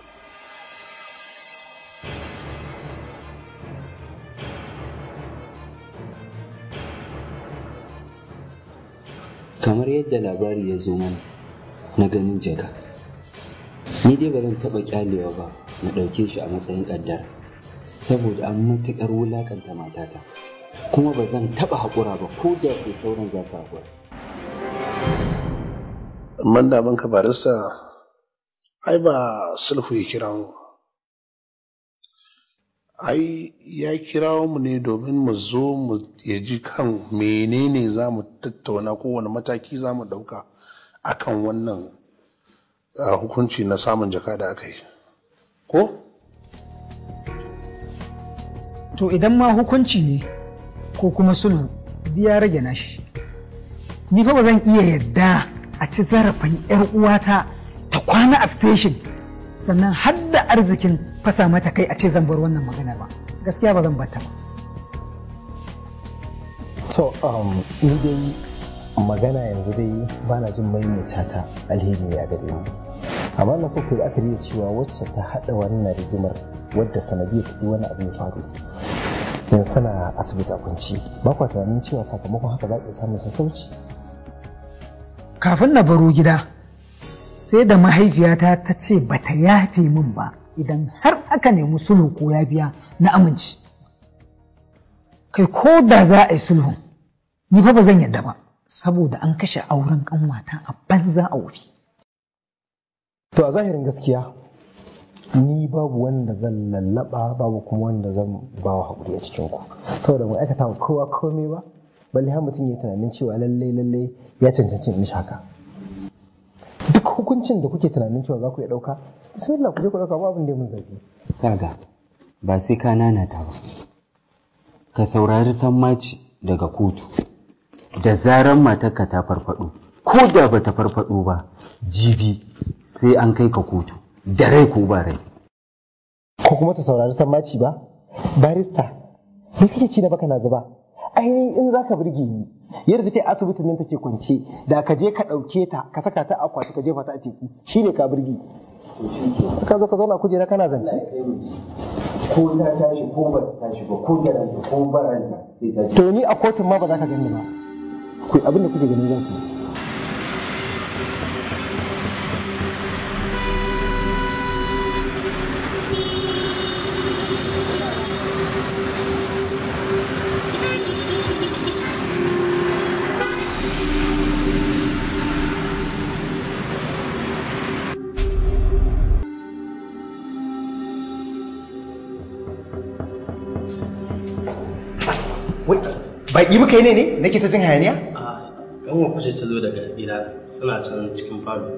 kamar yadda labari ya zo mana na ganin jaka ni dai ba zan taɓa kyalewa ba na ɗauke shi a matsayin ƙaddara saboda an matuƙar wulaƙanta matata kuma ba zan taɓa haƙura ba ko da ke sauran za su haƙura amma da ka barista ai ba sulhu ya kira mu ai ya kirawo mu ne domin mu zo mu ya ji kan menene za mu tattauna kowane mataki za mu ɗauka akan wannan uh, hukunci na samun jaka da aka yi ko to idan ma hukunci ne ko kuma sulhu duk ya rage nashi ni fa ba zan iya yadda a ci zarafin yar uwata ta kwana a station sannan har da arzikin fasa mata kai a ce zan bar wannan maganar ba gaskiya ba zan bata ba to um, ni dai magana yanzu dai ba na jin maimaita ta alheri ne a gare mu amma na so ku yi la'akari da cewa wacce ta haɗa wannan rigimar wadda sanadiyar kuɗi wani abu ya faru yanzu tana asibiti a kunci ba kwa tunanin cewa sakamakon haka za ka iya samun sassauci kafin na baro gida sai da mahaifiyata ta ce ba ta yafe min ba idan har aka nemi sulhu ko yafiya na amince kai ko da za a yi sulhu ni fa ba zan yadda ba saboda an kashe auren kanwata a banza a wuri to a zahirin gaskiya ni babu wanda zan lallaba babu kuma wanda zan ba wa haƙuri a cikin ku saboda mu aikata wa kowa komai ba balle har mutum ya tunanin cewa lallai lallai ya cancanci mishi haka duk hukuncin da kuke tunanin cewa za ku iya ɗauka bismillah ku je ku ɗauka ba abin da mun zafi kaga ba sai ka nanata ba ka saurari sammaci daga kotu da zaran matarka ta farfado ko da ba ta farfado ba jibi sai an kai ka kotu da rai ko ba rai ko kuma ta saurari sammaci ba barista me kake ci da baka na zuba ainihin in za ka birge ni yadda take asibitin nan take kwance da ka je ka ɗauke ta ka saka ta a akwati ka jefa ta a teku shine ka birge ka zo ka zauna kujera kana zance ko ta tashi ko ba ta tashi ba ko garanta ko baranta sai ta to ni a kotun ma ba za ka gani ba ku abin da kuke ganin za ku yi wai baki muka yi ne ne nake ta jin hayaniya kanwa kuce ta zo daga gida suna can cikin falo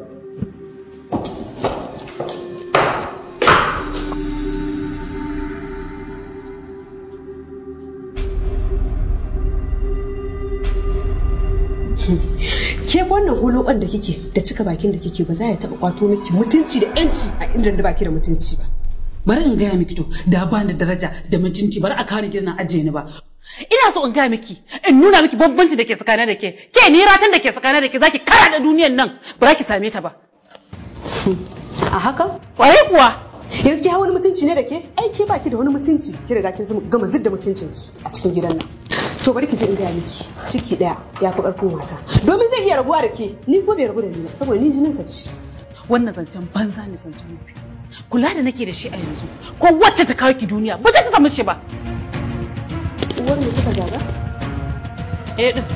ke wannan hulukan da kike da cika bakin da kike ba za ya taba kwato miki mutunci da yanci a inda da baki da mutunci ba bari in gaya miki to da ba da daraja da mutunci bari a kawo ni gidan ajiye ni ba ina so in gaya miki in nuna miki bambanci da ke tsakanin da ke ke ni ratan da ke tsakanin da ke zaki kara da duniyan nan ba za ki same ta ba a haka kwaye kuwa yanzu ki wani mutunci ne da ke ai ke baki da wani mutunci ki riga kin zama gama zidda mutuncin ki a cikin gidan nan to bari ki je in gaya miki ciki daya ya fi karfin wasa domin zai iya rabuwa da ke ni ko bai rabu da ni ba saboda ni jinin sa ce wannan zancen banza ne zancen mafi kula da nake da shi a yanzu ko wacce ta kawo ki duniya ba zai ta samu shi ba uwar mu kika gaga eh din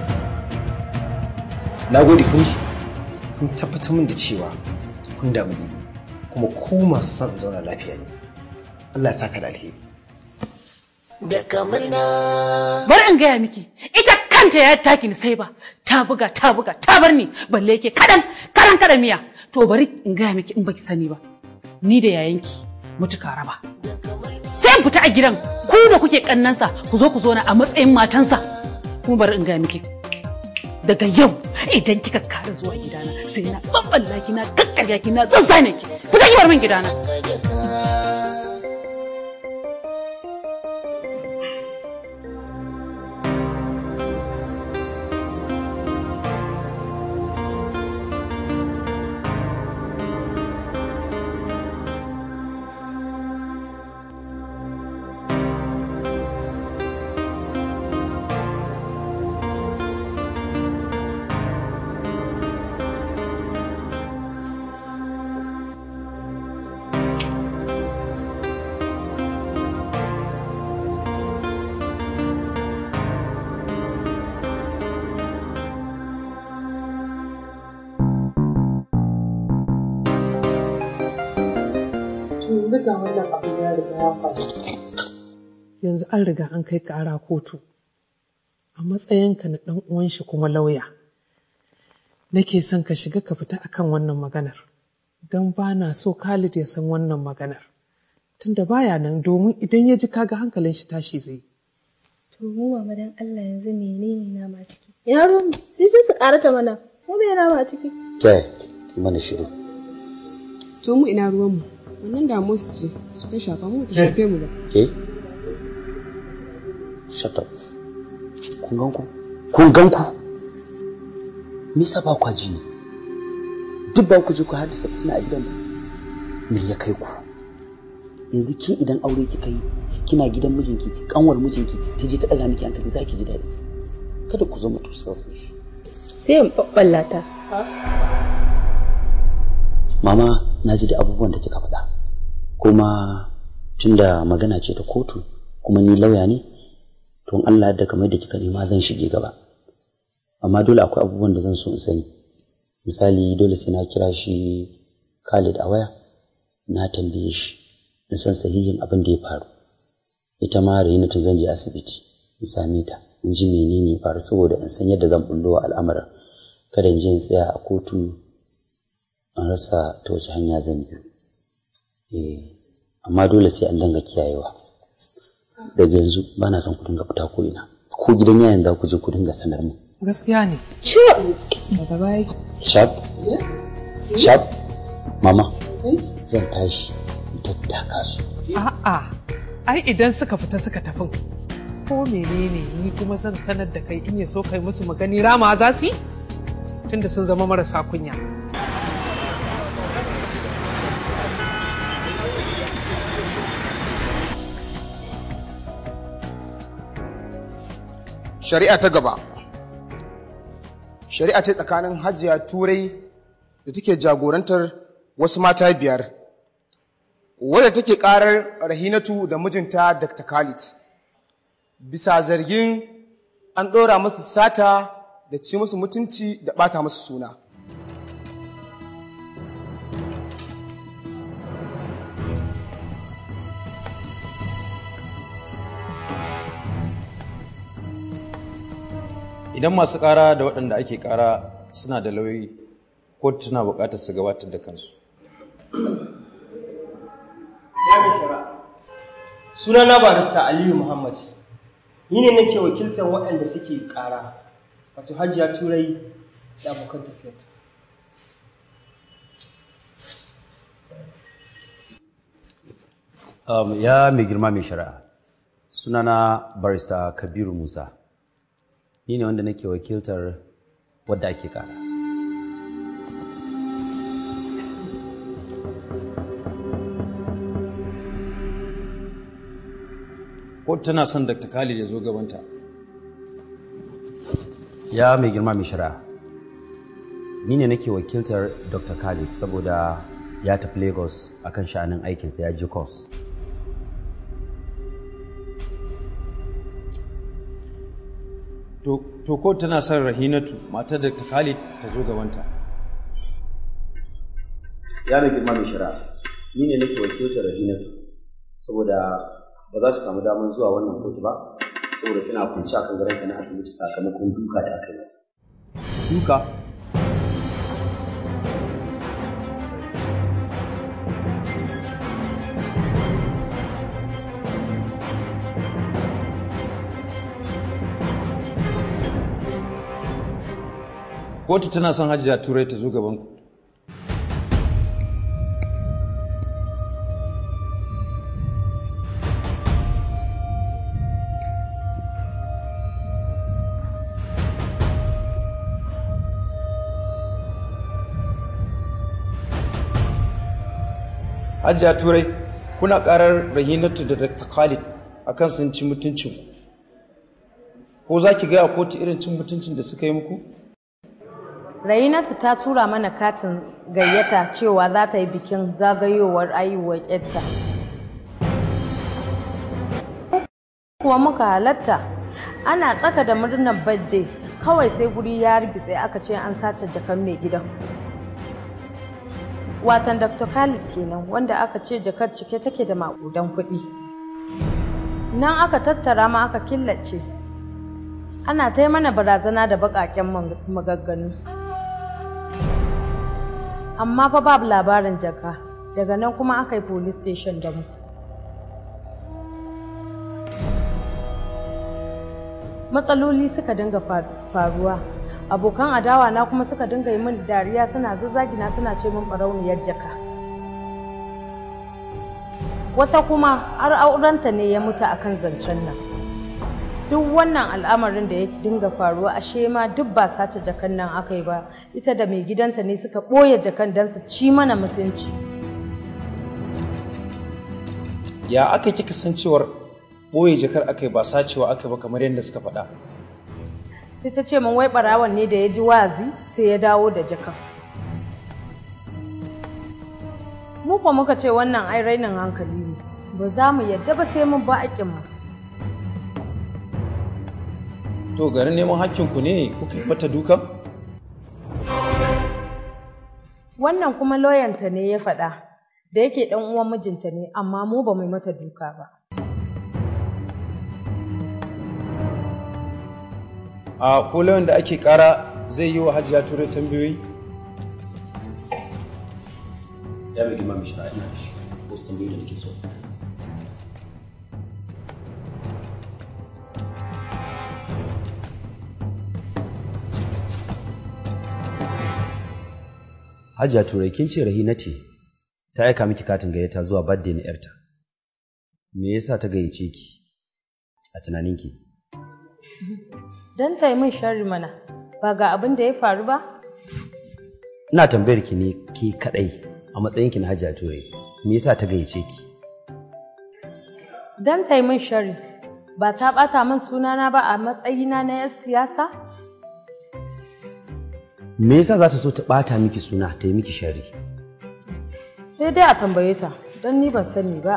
na gode kun ji kun tabbatar min da cewa kun damu da ni kuma ku masu son in zauna lafiya ne Allah ya saka da alheri da kamarna Bari in gaya miki, ita kanta ya taki ni sai ba, ta buga ta buga ta bar ni balle ke kadan karan kada miya. To bari in gaya miki in baki sani ba. Ni da yayanki mutuka raba. Sai in fita a gidan ku da kuke kannansa ku zo ku zo na a matsayin matansa. Kuma bari in gaya miki. Daga yau idan kika kara zuwa gidana sai na babballa ki na kakkarya ki na zazzane ki. Fita ki bar min gidana. yanzu ga wannan abin ya riga ya faru yanzu an riga an kai kara kotu a matsayinka na ɗan uwan shi kuma lauya nake son ka shiga ka fita akan wannan maganar don ba na so Khalid ya san wannan maganar tunda baya nan domin idan ya ji kaga hankalin shi tashi zai To mu mama dan Allah yanzu menene nama ciki? Ina ruwan mu? Sai sai su karata mana. Mu me nama ciki? Kai, mana shiru. to mu ina ruwanmu wannan damuwar su ce su ta shafa mu ta shafe mu ba Ke? Shut up. Kun gan ku? Kun gan ku? Me yasa ba kwa ji ne? Duk ba ku je ku haddasa fitina a gidan ba. Me ya kai ku? Yanzu ke idan aure kika yi kina gidan mijinki kanwar mijinki ta je ta ɗaga miki hankali za ki ji daɗi. Kada ku zama too selfish. Sai in babballata. Mama na ji da abubuwan da kika faɗa. Kuma tunda magana ce ta kotu kuma ni lauya ne to in Allah da kamar da kika nema zan shige gaba. Amma dole akwai abubuwan da zan so in sani. Misali dole sai na kira shi Khalid a waya na tambaye shi in san sahihin abin da ya faru. Ita ma Rainatu zan je asibiti in same ta in ji menene ya faru saboda in san yadda zan bullo wa al'amarin. Kada in je in tsaya a kotu an rasa ta wace hanya zan biyu eh amma dole sai an danga kiyayewa daga yanzu ba na son ku dinga fita ko ina ko gidan yayin za ku je ku dinga sanar mu gaskiya ne ciwo daga baya sharp sharp mama zan tashi in tattaka su a'a ai idan suka fita suka tafin ko menene ni kuma zan sanar da kai in ya so kai musu magani rama za su yi tunda sun zama marasa kunya shari'a ta gaba shari'a ce tsakanin hajiya turai da take jagorantar wasu mata biyar wadda take karar rahinatu da mijinta dr khalid bisa zargin an ɗora musu sata da ci musu mutunci da ɓata musu suna idan masu ƙara da waɗanda ake ƙara suna da lauyi kotu tana buƙatar su gabatar da kansu sunana barista aliyu muhammad ni ne nake wakiltar waɗanda suke ƙara wato hajiya turai da abokan tafiyarta Um, ya mai girma mai shari'a sunana barista kabiru musa ni ne wanda nake wakiltar wadda ake kara kotu tana son dr khalid ya zo gabanta ya mai girma mai shari'a ni ne nake wakiltar dr khalid saboda ya tafi lagos akan sha'anin aikinsa ya je course to kotu tana son rahinatu matar dr khalid ta zo gabanta ya mai girma mai shari'a ni ne nake wakiltar rahinatu saboda ba za ta samu damar zuwa wannan kotu ba saboda tana kunci akan gadonta na asibiti sakamakon duka da aka yi mata. Duka? Kotu tana son Hajiya Turai ta zo gaban ku. Hajiya Turai, kuna karar Rahinatu da Dr. Khalid akan sun ci mutuncin ku. Ko za ki gaya kotu irin cin mutuncin da suka yi muku? Rainatu ta tura mana katin gayyata cewa za ta yi bikin zagayowar aiwuwar yarta. Kuwa muka halatta ana tsaka da murnar birthday kawai sai guri ya rigitse aka ce an sace jakan mai gidan. Watan Dr. Khalid kenan wanda aka ce jakar cike take da maƙudan kuɗi. Nan aka tattara ma aka killace. Ana ta mana barazana da baƙaƙen magagganu. amma fa babu labarin jaka daga nan kuma aka yi police station da mu matsaloli suka dinga faruwa abokan adawa na kuma suka dinga yi min dariya suna zazzagina suna ce min barauniyar jaka wata kuma har aurenta ne ya mutu akan zancen nan duk wannan al'amarin da ya dinga faruwa ashe ma duk ba sace jakan nan aka yi ba ita da mai gidanta ne suka ɓoye jakan don su ci mana mutunci Ya aka kika san cewar ɓoye jakar aka yi ba sacewa aka yi ba kamar yadda suka faɗa? sai ta ce min wai ɓarawan ne da ya ji wazi sai ya dawo da jakan mu kuwa muka ce wannan ai rainin hankali ne ba za mu yadda ba sai mun ba mu To garin neman hakkinku ne kuka yi mata dukan? Wannan kuma loyanta ne ya faɗa da yake ɗan uwan mijinta ne amma mu ba mu mata duka ba. A ko lauyan da ake ƙara zai yi wa hajiya turai tambayoyi? Ya mai girma mishra ina da shi, wasu tambayoyi da nake so. Hajiya Turai kin ce Rahina ce ta aika miki katin gayyata zuwa birthday na yarta. Me yasa ta gayyace ki a tunaninki? Don ta yi min sharri mana ba ga abin da ya faru ba? Ina tambayar ki ne ki kadai a matsayinki na Hajiya Turai. Me yasa ta gayyace ki? Don ta yi min sharri ba ta ɓata min sunana ba a matsayina na 'yar siyasa? Me yasa za ta so ta ɓata miki suna ta yi miki shari? Sai dai a tambaye ta don ni ban sani ba.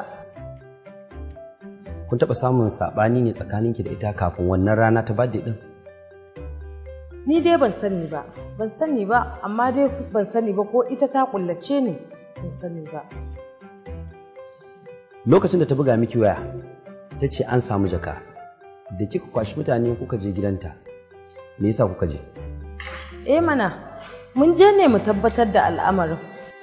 Kun taɓa samun saɓani ne tsakaninki da ita kafin wannan rana ta birthday ɗin? Ni dai ban sani ba, ban sani ba, amma dai ban sani ba ko ita ta kullace ne ban sani ba. Lokacin da ta buga miki waya, ta ce an samu jaka, da kika kwashi mutane kuka je gidanta, me yasa kuka je? Eh mana, mun je ne mu tabbatar da al'amarin.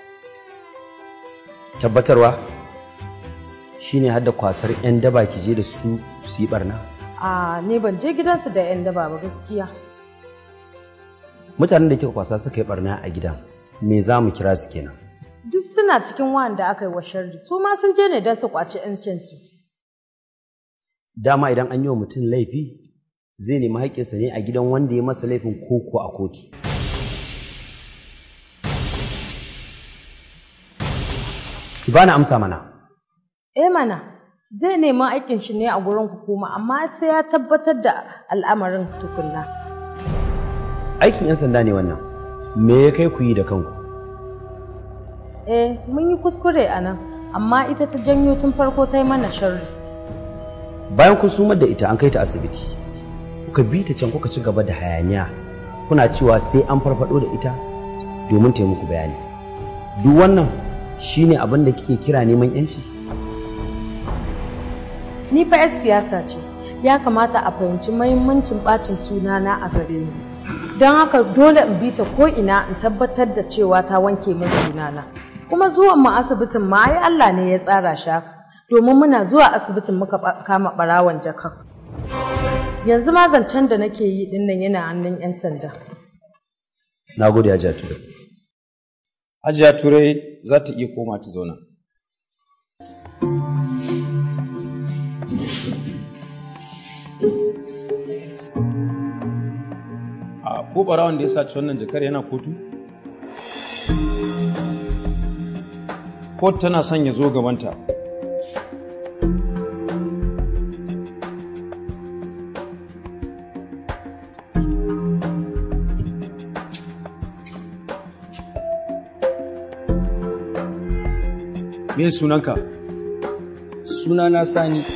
Tabbatarwa shine hadda kwasar 'yan daba ki je da su su yi barna. A ni ban je gidansu da 'yan daba ba gaskiya. Mutanen da kika kwasa suka yi barna a gidan, me za mu kira su kenan? Duk suna cikin wanda aka yi wa sharri, su ma sun je ne don su kwaci 'yancinsu. Dama idan an yi wa mutum laifi, zai nemi haƙƙinsa ne a gidan wanda ya masa laifin koko a kotu. Ki bani amsa mana. Eh mana, zai nemi aikin shi ne a gurin hukuma amma sai ya tabbatar da al'amarin tukunna. Aikin 'yan sanda ne wannan. Me ya kai ku yi da kanku? Eh, mun yi kuskure a nan, amma ita ta janyo tun farko ta yi mana sharri. Bayan kun sumar da ita an kai ta asibiti. kuka bi ta can kuka ci gaba da hayaniya kuna cewa sai an farfado da ita domin ta muku bayani duk wannan shine abin da kike kira neman yanci ni fa 'yar siyasa ce ya kamata a fahimci mahimmancin ɓacin sunana a gare ni don haka dole in bi ta ko ina in tabbatar da cewa ta wanke min sunana kuma zuwan mu asibitin ma ai Allah ne ya tsara shi haka domin muna zuwa asibitin muka kama ɓarawon jakan yanzu ma zancen da nake yi dinnan yana hannun 'yan sanda na gode hajiya turai hajiya turai za ta iya koma ta zauna a ko ɓarawon da ya saci wannan jakar yana kotu kotu tana son ya zo gabanta me sunanka sunana sani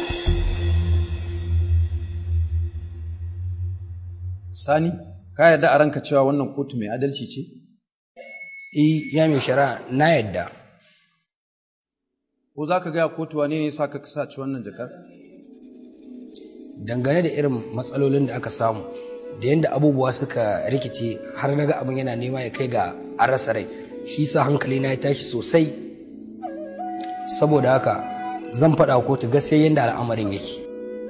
sani ka yarda a ranka cewa wannan kotu mai adalci ce eh ya mai shari'a na yadda ko za ka gaya kotu wane ne sa ka saci wannan jakar dangane da irin matsalolin da aka samu da yadda abubuwa suka rikice har naga abin yana nema ya kai ga an rasa rai shi sa hankali na ya tashi sosai saboda haka zan faɗa kotu gaskiya yadda al'amarin yake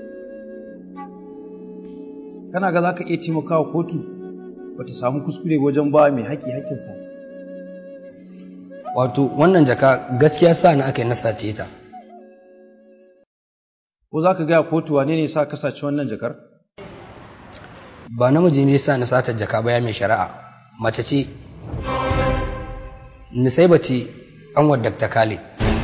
kana ga za ka iya taimakawa kotu ba ta samu kuskure wajen ba mai haƙƙi haƙƙinsa wato wannan jaka gaskiya sa na aka yi na sace ta ko za ka gaya kotu wane ne sa ka saci wannan jakar ba namiji ne sa na sata jaka ba ya mai shari'a mace ce nisaiba ce kanwar dr khalid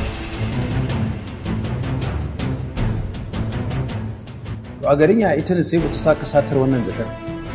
to a garin ya ita ne sai ta sa ka satar wannan jakar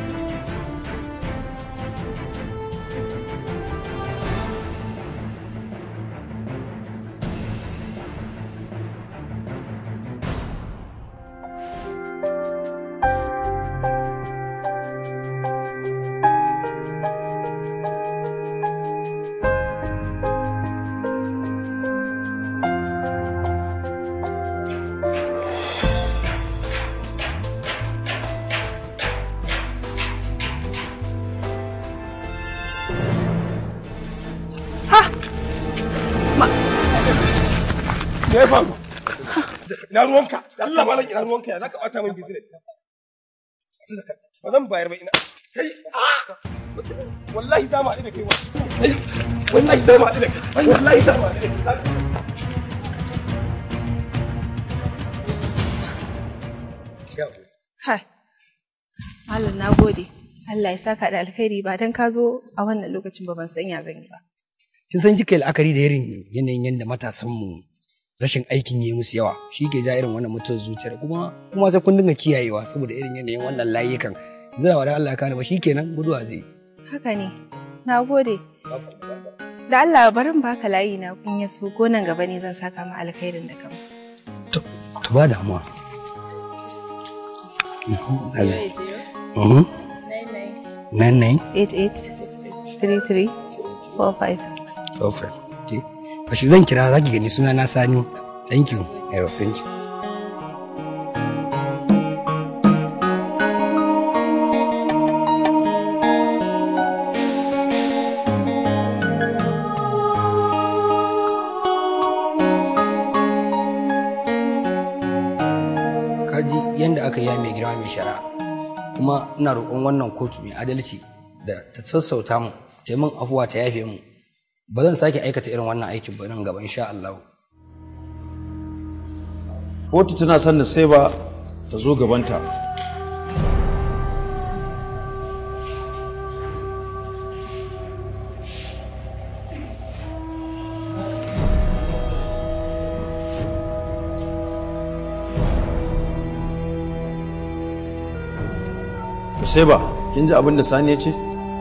Me ya faru? Ina ruwanka? Allah malam ina ruwanka ya zaka bata min business. Ba zan bayar ba ina. Kai wallahi za mu haɗu da kai kai wallahi za mu haɗu da kai wallahi za mu haɗu da kai Kai, Malam na gode. Allah ya saka da alkhairi ba don ka zo a wannan lokacin ba ban san ya zan yi ba. kin san kika yi la'akari da irin yanayin yadda matasan mu rashin aikin yi musu yawa shi ke ja irin wannan mutuwar zuciyar kuma kuma sai kun dinga kiyayewa saboda irin yanayin wannan layukan zira wa da Allah ya kare ba shikenan guduwa zai Haka ne, na gode. Da Allah barin baka layi na kun ya so ko nan gaba ne zan saka ma alkhairin da kama. to ba damuwa Mhm. Nine nine. 88 33 45. Perfect. Okay. Bashi zan kira zaki gani suna na Sani. Thank you. Yeah, thank you. Kaji yadda aka yi mai girma mai shari'a kuma ina roƙon wannan kotu mai adalci da ta sassauta mu ta yi min afuwa ta yafe mu ba zan sake aikata irin wannan aikin ba nan gaba insha Allah. kotu tana son da sai ba ta zo gabanta Useba, kin ji abin da Sani ya ce?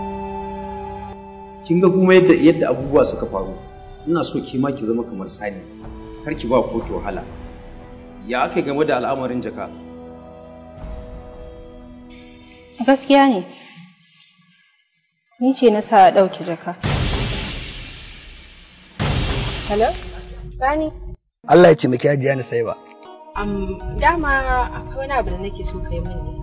Kin ga kuma yadda yadda abubuwa suka faru. Ina so ki ma ki zama kamar Sani. Kar ki ba kotu wahala. Ya aka game da al'amarin jaka? Gaskiya ne. Ni ce na sa a ɗauke jaka. Hello? Sani? Allah ya ce miki hajiya ni sai ba. Am, dama akwai wani abu da nake so kai min ne.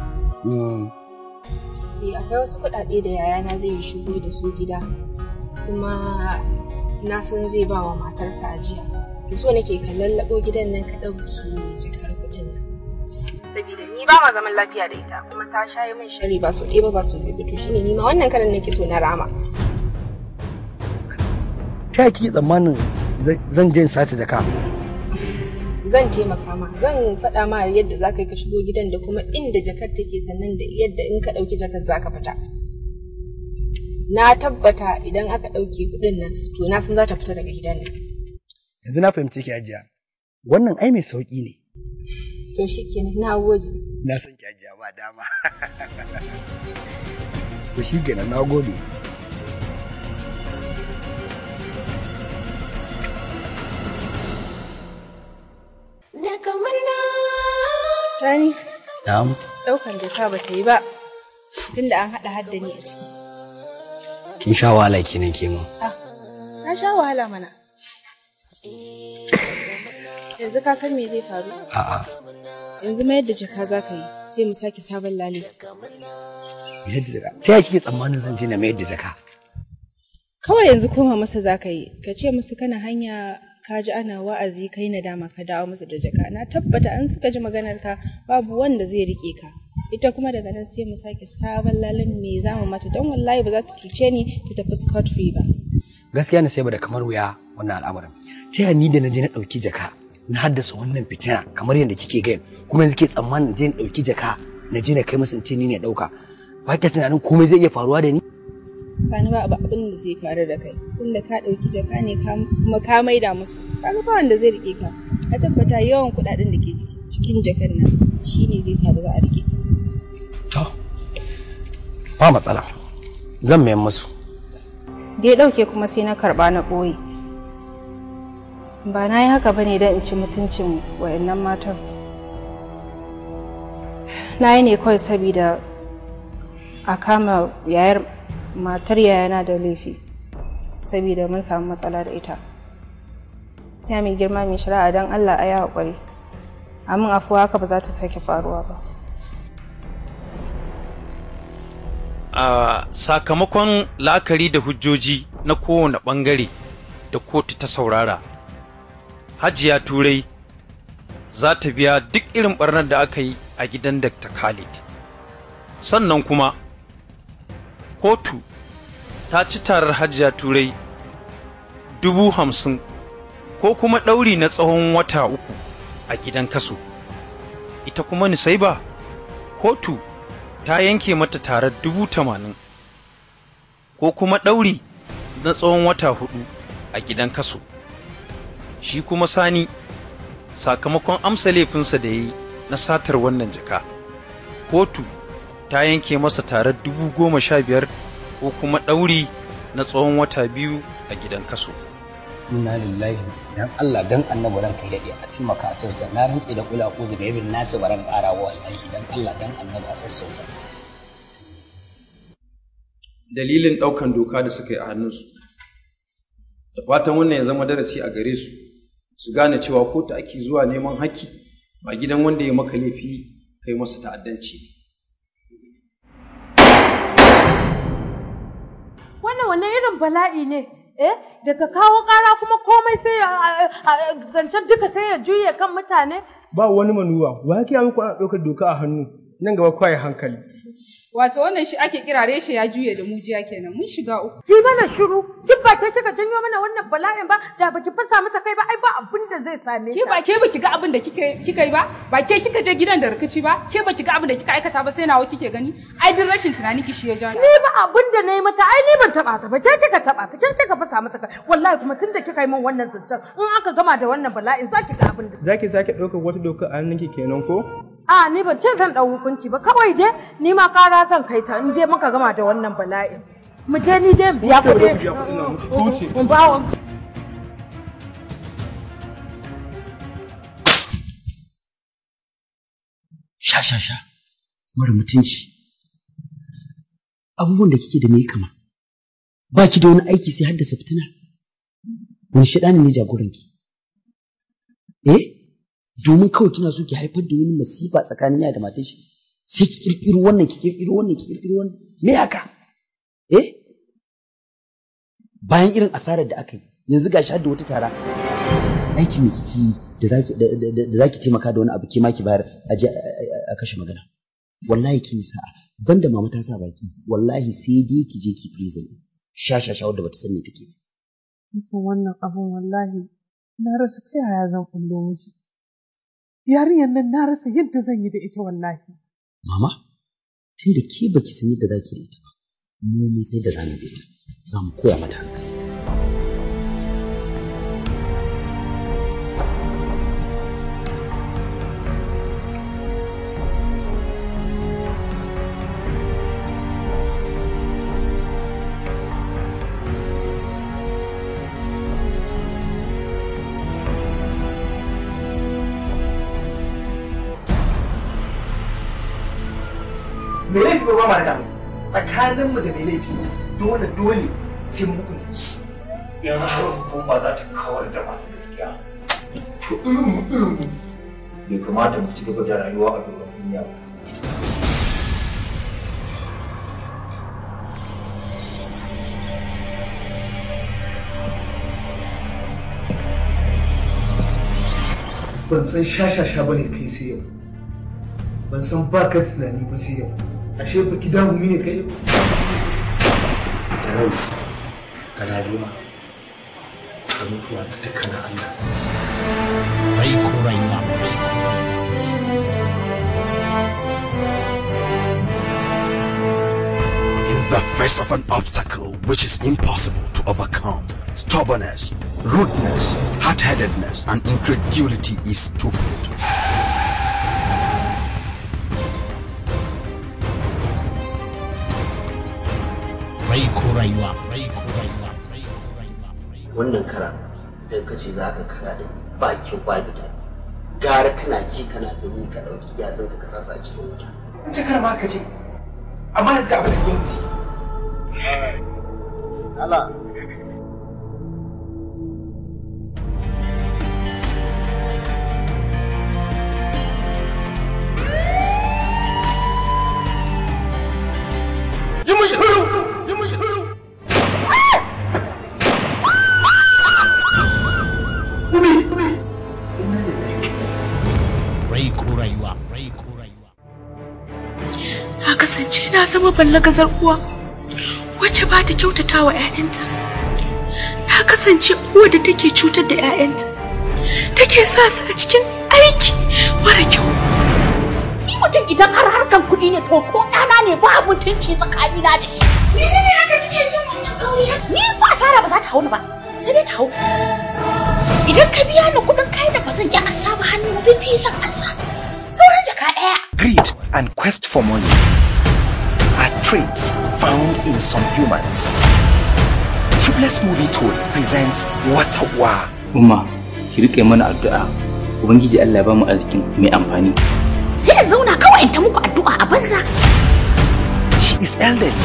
Eh, akwai wasu kuɗaɗe da yayana zai yi shigo da su gida kuma na san zai ba wa matarsa ajiya. To so nake ka lallaɓo gidan nan ka ɗauki jakar kuɗin nan. Saboda ni ba ma zaman lafiya da ita kuma ta shayi min shari ba so ɗaya ba ba so biyu ba to shine ni ma wannan karan nake so na rama. ta kike tsammanin zan je in sace jaka Zan taimaka ma zan faɗa ma yadda za ka yi ka shigo gidan da kuma inda jakar take sannan da yadda in ka ɗauki jakar za ka fita. Na tabbata idan aka ɗauke kuɗin nan to na san za ta fita daga gidan nan. yanzu na fahimce ki ajiya wannan ai mai sauki ne To shi kenan na gode. na san ki ajiya ba dama to shi kenan na gode Sani, na'am ɗaukan jaka ba ta yi ba tunda an haɗa hadda ni a ciki. kin sha wahala kenan ke mun Ah, na sha wahala mana. Yanzu ka san me zai faru? a'a Yanzu mayar da jaka za ka yi sai mu sake sabon lale. mayar da jaka ta yaya kike tsammanin zan je na mayar da jaka Kawai yanzu koma masa za ka yi, ka ce musu kana hanya ka ji ana wa'azi kai na dama ka dawo musu da jaka. Na tabbata an suka ji maganar ka babu wanda zai rike ka. Ita kuma daga nan sai mu sake sabon lalen me za mu mata don wallahi ba za ta cuce ni ta tafi scot free ba. gaskiya na sai ba da kamar wuya wannan al'amarin ta yaya ni da na je na ɗauki jaka na haddasa wannan fitina kamar yadda kike gaya kuma yanzu ke tsammanin je na ɗauki jaka na je na kai musu in ce ni ne ɗauka ba ki tunanin komai zai iya faruwa da ni Sani ba abu abin da zai faru da kai tunda ka ɗauki jaka ne ka- kuma ka maida musu kaga ba wanda zai rike ka ka tabbata yawan kuɗaɗen da ke jiki- cikin jakan nan shine zai sa ba za a rike ka ba matsala zan mayan musu da ya ɗauke kuma sai na karɓa na ɓoye ba na yi haka ba ne don in ci mutuncin wayannan matan na yi ne kawai saboda a kama yayar matar yayana da laifi saboda mun samu matsala da ita ta mai girma mai shari'a don allah a yi haƙuri amin afuwa haka ba za ta sake faruwa ba a sakamakon la'akari da hujjoji na kowane ɓangare da kotu ta saurara hajiya turai za ta biya duk irin barnar da aka yi a gidan dr khalid sannan kuma kotu ta ci tarar hajiya turai dubu hamsin ko kuma ɗauri na tsawon wata uku a gidan kaso ita kuma nisaiba kotu ta yanke mata tarar dubu tamanin ko kuma ɗauri na tsawon wata hudu a gidan kaso shi kuma sani sakamakon amsa laifinsa da ya yi na satar wannan jaka kotu ta yanke masa tarar dubu goma sha biyar ko kuma ɗauri na tsawon wata biyu a gidan kaso inna lillahi dan Allah dan annabi ran kai dade a taimaka a sassauta na rantse da kula ko da yabin nasu baran ƙara wa wallahi dan Allah dan annabi a sassauta dalilin ɗaukan doka da suka yi a hannunsu da fatan wannan ya zama darasi a gare su su gane cewa kotu ake zuwa neman haƙƙi ba gidan wanda ya maka laifi kai masa ta'addanci Wannan wannan irin bala'i ne, eh? Daga kawo ƙara kuma komai sai ya zancen duka sai ya juye kan mutane. ba wani manuwa wa ya muku ana ɗaukar doka a hannu nan gaba kwaye hankali Wato wannan shi ake kira reshe ya juye da mujiya kenan mun shiga uku. Ki mana shiru, duk ba ke kika janyo mana wannan bala'in ba, da baki fasa mata kai ba, ai ba abin da zai same Ke ba ke baki ga abin da kika kika yi ba? Ba ke kika je gidan da rikici ba? Ke baki ga abin da kika aikata ba sai nawa kike gani? Ai duk rashin tunani ki shi ya ja. Ni ba abin da na yi mata, ai ni ban taɓa ta ba, ke kika taɓa ta, ke kika fasa mata kai. Wallahi kuma tunda kika yi min wannan zancen, in aka gama da wannan bala'in za ki ga abin da. za ki sake ɗaukar wata doka a hannunki kenan ko A ni ban ce zan ɗau hukunci ba, kawai dai ni ma ƙara zan kai ta in dai muka gama da wannan bala'in. Mu je ni dai in biya kuɗi. In ba wa sha sha sha mara mutunci abubuwan da kike da me kama ba ki da wani aiki sai haddasa fitina wani shaɗani ne jagoranki eh domin kawai kina so ki haifar da wani masifa tsakanin yaya da matar shi sai ki kirkiro wannan ki kirkiro wannan ki kirkiro wannan me haka eh bayan irin asarar da aka yi yanzu gashi har da wata tara aiki me kike yi da zaki da- da da zaki taimaka da wani abu ke ma ki bayar a je a- a- a kashe magana wallahi kin yi sa'a banda mama ta sa baki wallahi sai dai ki je ki prison sha sha sha wadda bata san me take ba Dukan wannan abun wallahi na rasa ta yaya zan kullo mishi. Yarinyar nan na rasa yadda zan yi da ita wallahi. mama tunda ke baki san yadda zaki da ita ba mu mun sai da zamu da ita za mu koya mata hankali me laifi ba ma da tsakanin mu da me laifi dole dole sai mu hukunta shi in har hukuma za ta kawar da masu gaskiya to irin mu irin mu bai kamata mu ci gaba da rayuwa a doron duniya ba ban san shashasha ba ne kai sai yau ban san ba ka tunani ba sai yau ashe ba ki damu ne kai yau da rai ka rayuwa da mutuwa da dukkanin Allah rai ko rayuwa In the face of an obstacle which is impossible to overcome, stubbornness, rudeness, hard-headedness, and incredulity is stupid. rai ko rayuwa rai ko rayuwa wannan kara idan ka ce za ka kara da bakin babu da gara kana ji kana gani ka ɗauki yatsun ka kasa sa cikin wuta in ce kar ma ka ce amma yanzu ga abin da ke mutu Allah yi mun shiru yi mun shiru rai ko rayuwa rai ko Na kasance na zama ballagazar uwa wacce ba ta kyautata wa 'ya'yanta. Na kasance uwa da take cutar da 'ya'yanta. Take sa su a cikin aiki mara kyau. Ni mutum idan har harkan kuɗi ne to ko ɗana ne ba mutunci tsakanina da shi. Menene haka kike jin wannan kauriya? Ni ba asara ba za ta hau ni ba. Sai dai ta hau. Idan ka biya ni kuɗin kayan da ba zan yi ansa ba hannu bibi zan ansa. Sauran jaka ɗaya. Greed and quest for money are traits found in some humans. Tubeless Movie Tool presents Watawa. Umma, ki rike mana addu'a. Ubangiji Allah ya ba mu arzikin mai amfani. Sai in zauna kawai in ta muku addu'a a banza. She is elderly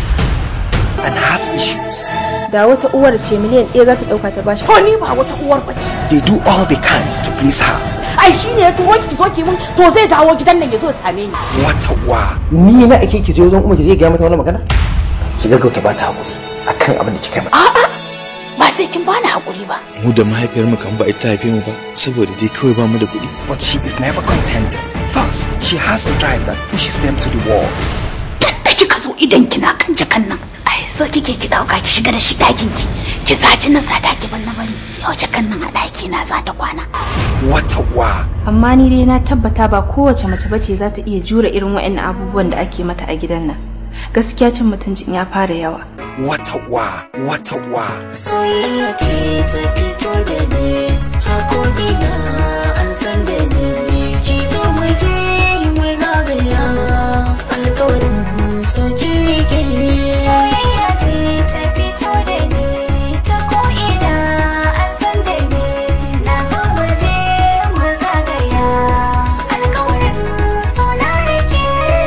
and has issues. Da wata uwar ce miliyan ɗaya za ta ɗauka ta bashi. To ni ba wata uwar bace. They do all they can to please her. Ai shi ne ya turo ki zo ki mun to zai dawo gidan nan ya zo ya same ni. Watawa. Ni na ake ki je wajen umma ki je ga mata wannan magana? Ki gaggauta ba ta hakuri akan abin da kika yi mata. A'a ba sai kin bani hakuri ba. mu da mahaifiyarmu kan ba ita haife mu ba saboda dai kawai ba mu da kuɗi But she is never contented. Thus, she has a drive that pushes them to the wall. Da kika zo idan kina kan jakan nan. Ai so kike ki dauka ki shiga da shi ɗakin ki. Ki saci na sata ki ban na bari. Yau jakan nan a ɗaki na za ta kwana. Watawa. Amma ni dai na tabbata ba kowace mace bace za ta iya jure irin waɗannan abubuwan da ake mata a gidan nan. Gaskiya cin mutuncin ya fara yawa. Watawa. Watawa. Soyayya ce ta fito da ni, hakoki na an san da ni. Ki zo mu je mu zagaya, alkawarin so ki rike. Soyayya ce ta fito da ni ta ko'ina an san da ni na zo mu je mu zagaya alkawarin so na rike.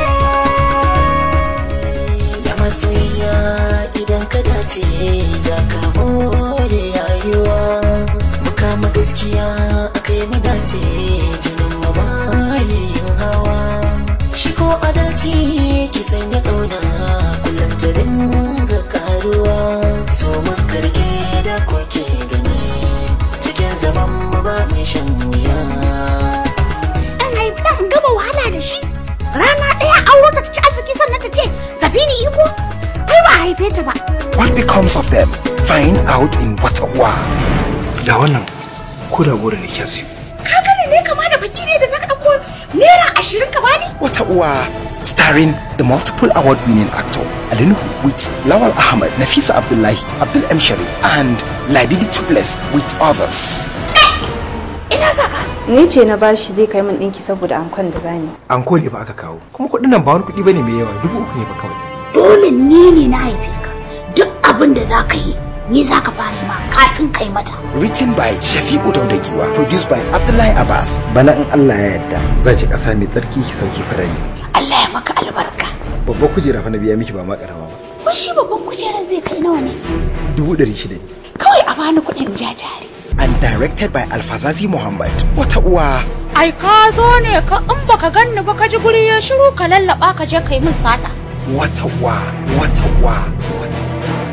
Da masoyiya idan ka dace za ka more rayuwa. Mu kama gaskiya aka yi mu dace jinin mu ba yin hawa shi ko adalci ki sanya ƙauna kullum ta dinga karuwa so mun karge da kuke gani cikin zaman mu ba mai shan wuya Dan haifi dan in gama wahala da shi. Rana ɗaya auro ta ci arziki sannan ta ce tafi ni iko. Ai ba a haife ta ba. What becomes of them? Find out in Watawa. Da wannan ko da gora ne kya siyo. Ka gane ne kama da fakiri da zaka ɗauko naira ashirin ka bani? Watawa. Starring the multiple award winning actor Alinu with Lawal Ahmad, Nafisa Abdullahi, Abdul M. Sharif, and Ladidi Tubeless with others. Ina saka. Ni ce na bashi zai kai min ɗinki saboda ankon da zani. Anko ne fa aka kawo. Kuma kuɗin nan ba wani kuɗi bane mai yawa dubu uku ne fa kawai. Dole ni ne na haife ka. Duk abin da za ka yi ni za ka fara yi ma kafin kai mata. Written by Shafi'u Daudagiwa, produced by Abdullahi Abbas. Bana in Allah ya yarda za ki ƙasa mai tsarki ki sauke farani. Allah ya maka albarka. Babbar kujera fa na biya miki ba ma ƙarama ba. Wai shi babban kujerar zai kai nawa ne? Dubu ɗari shida ne. Kawai a bani kuɗin jajari. And directed by Alfazazi Muhammad. Wata uwa. Ai ka zo ne ka in baka ganni ba ka ji guri ya shiru ka lallaba ka je kai min sata. Wata uwa. Wata uwa. Wata uwa.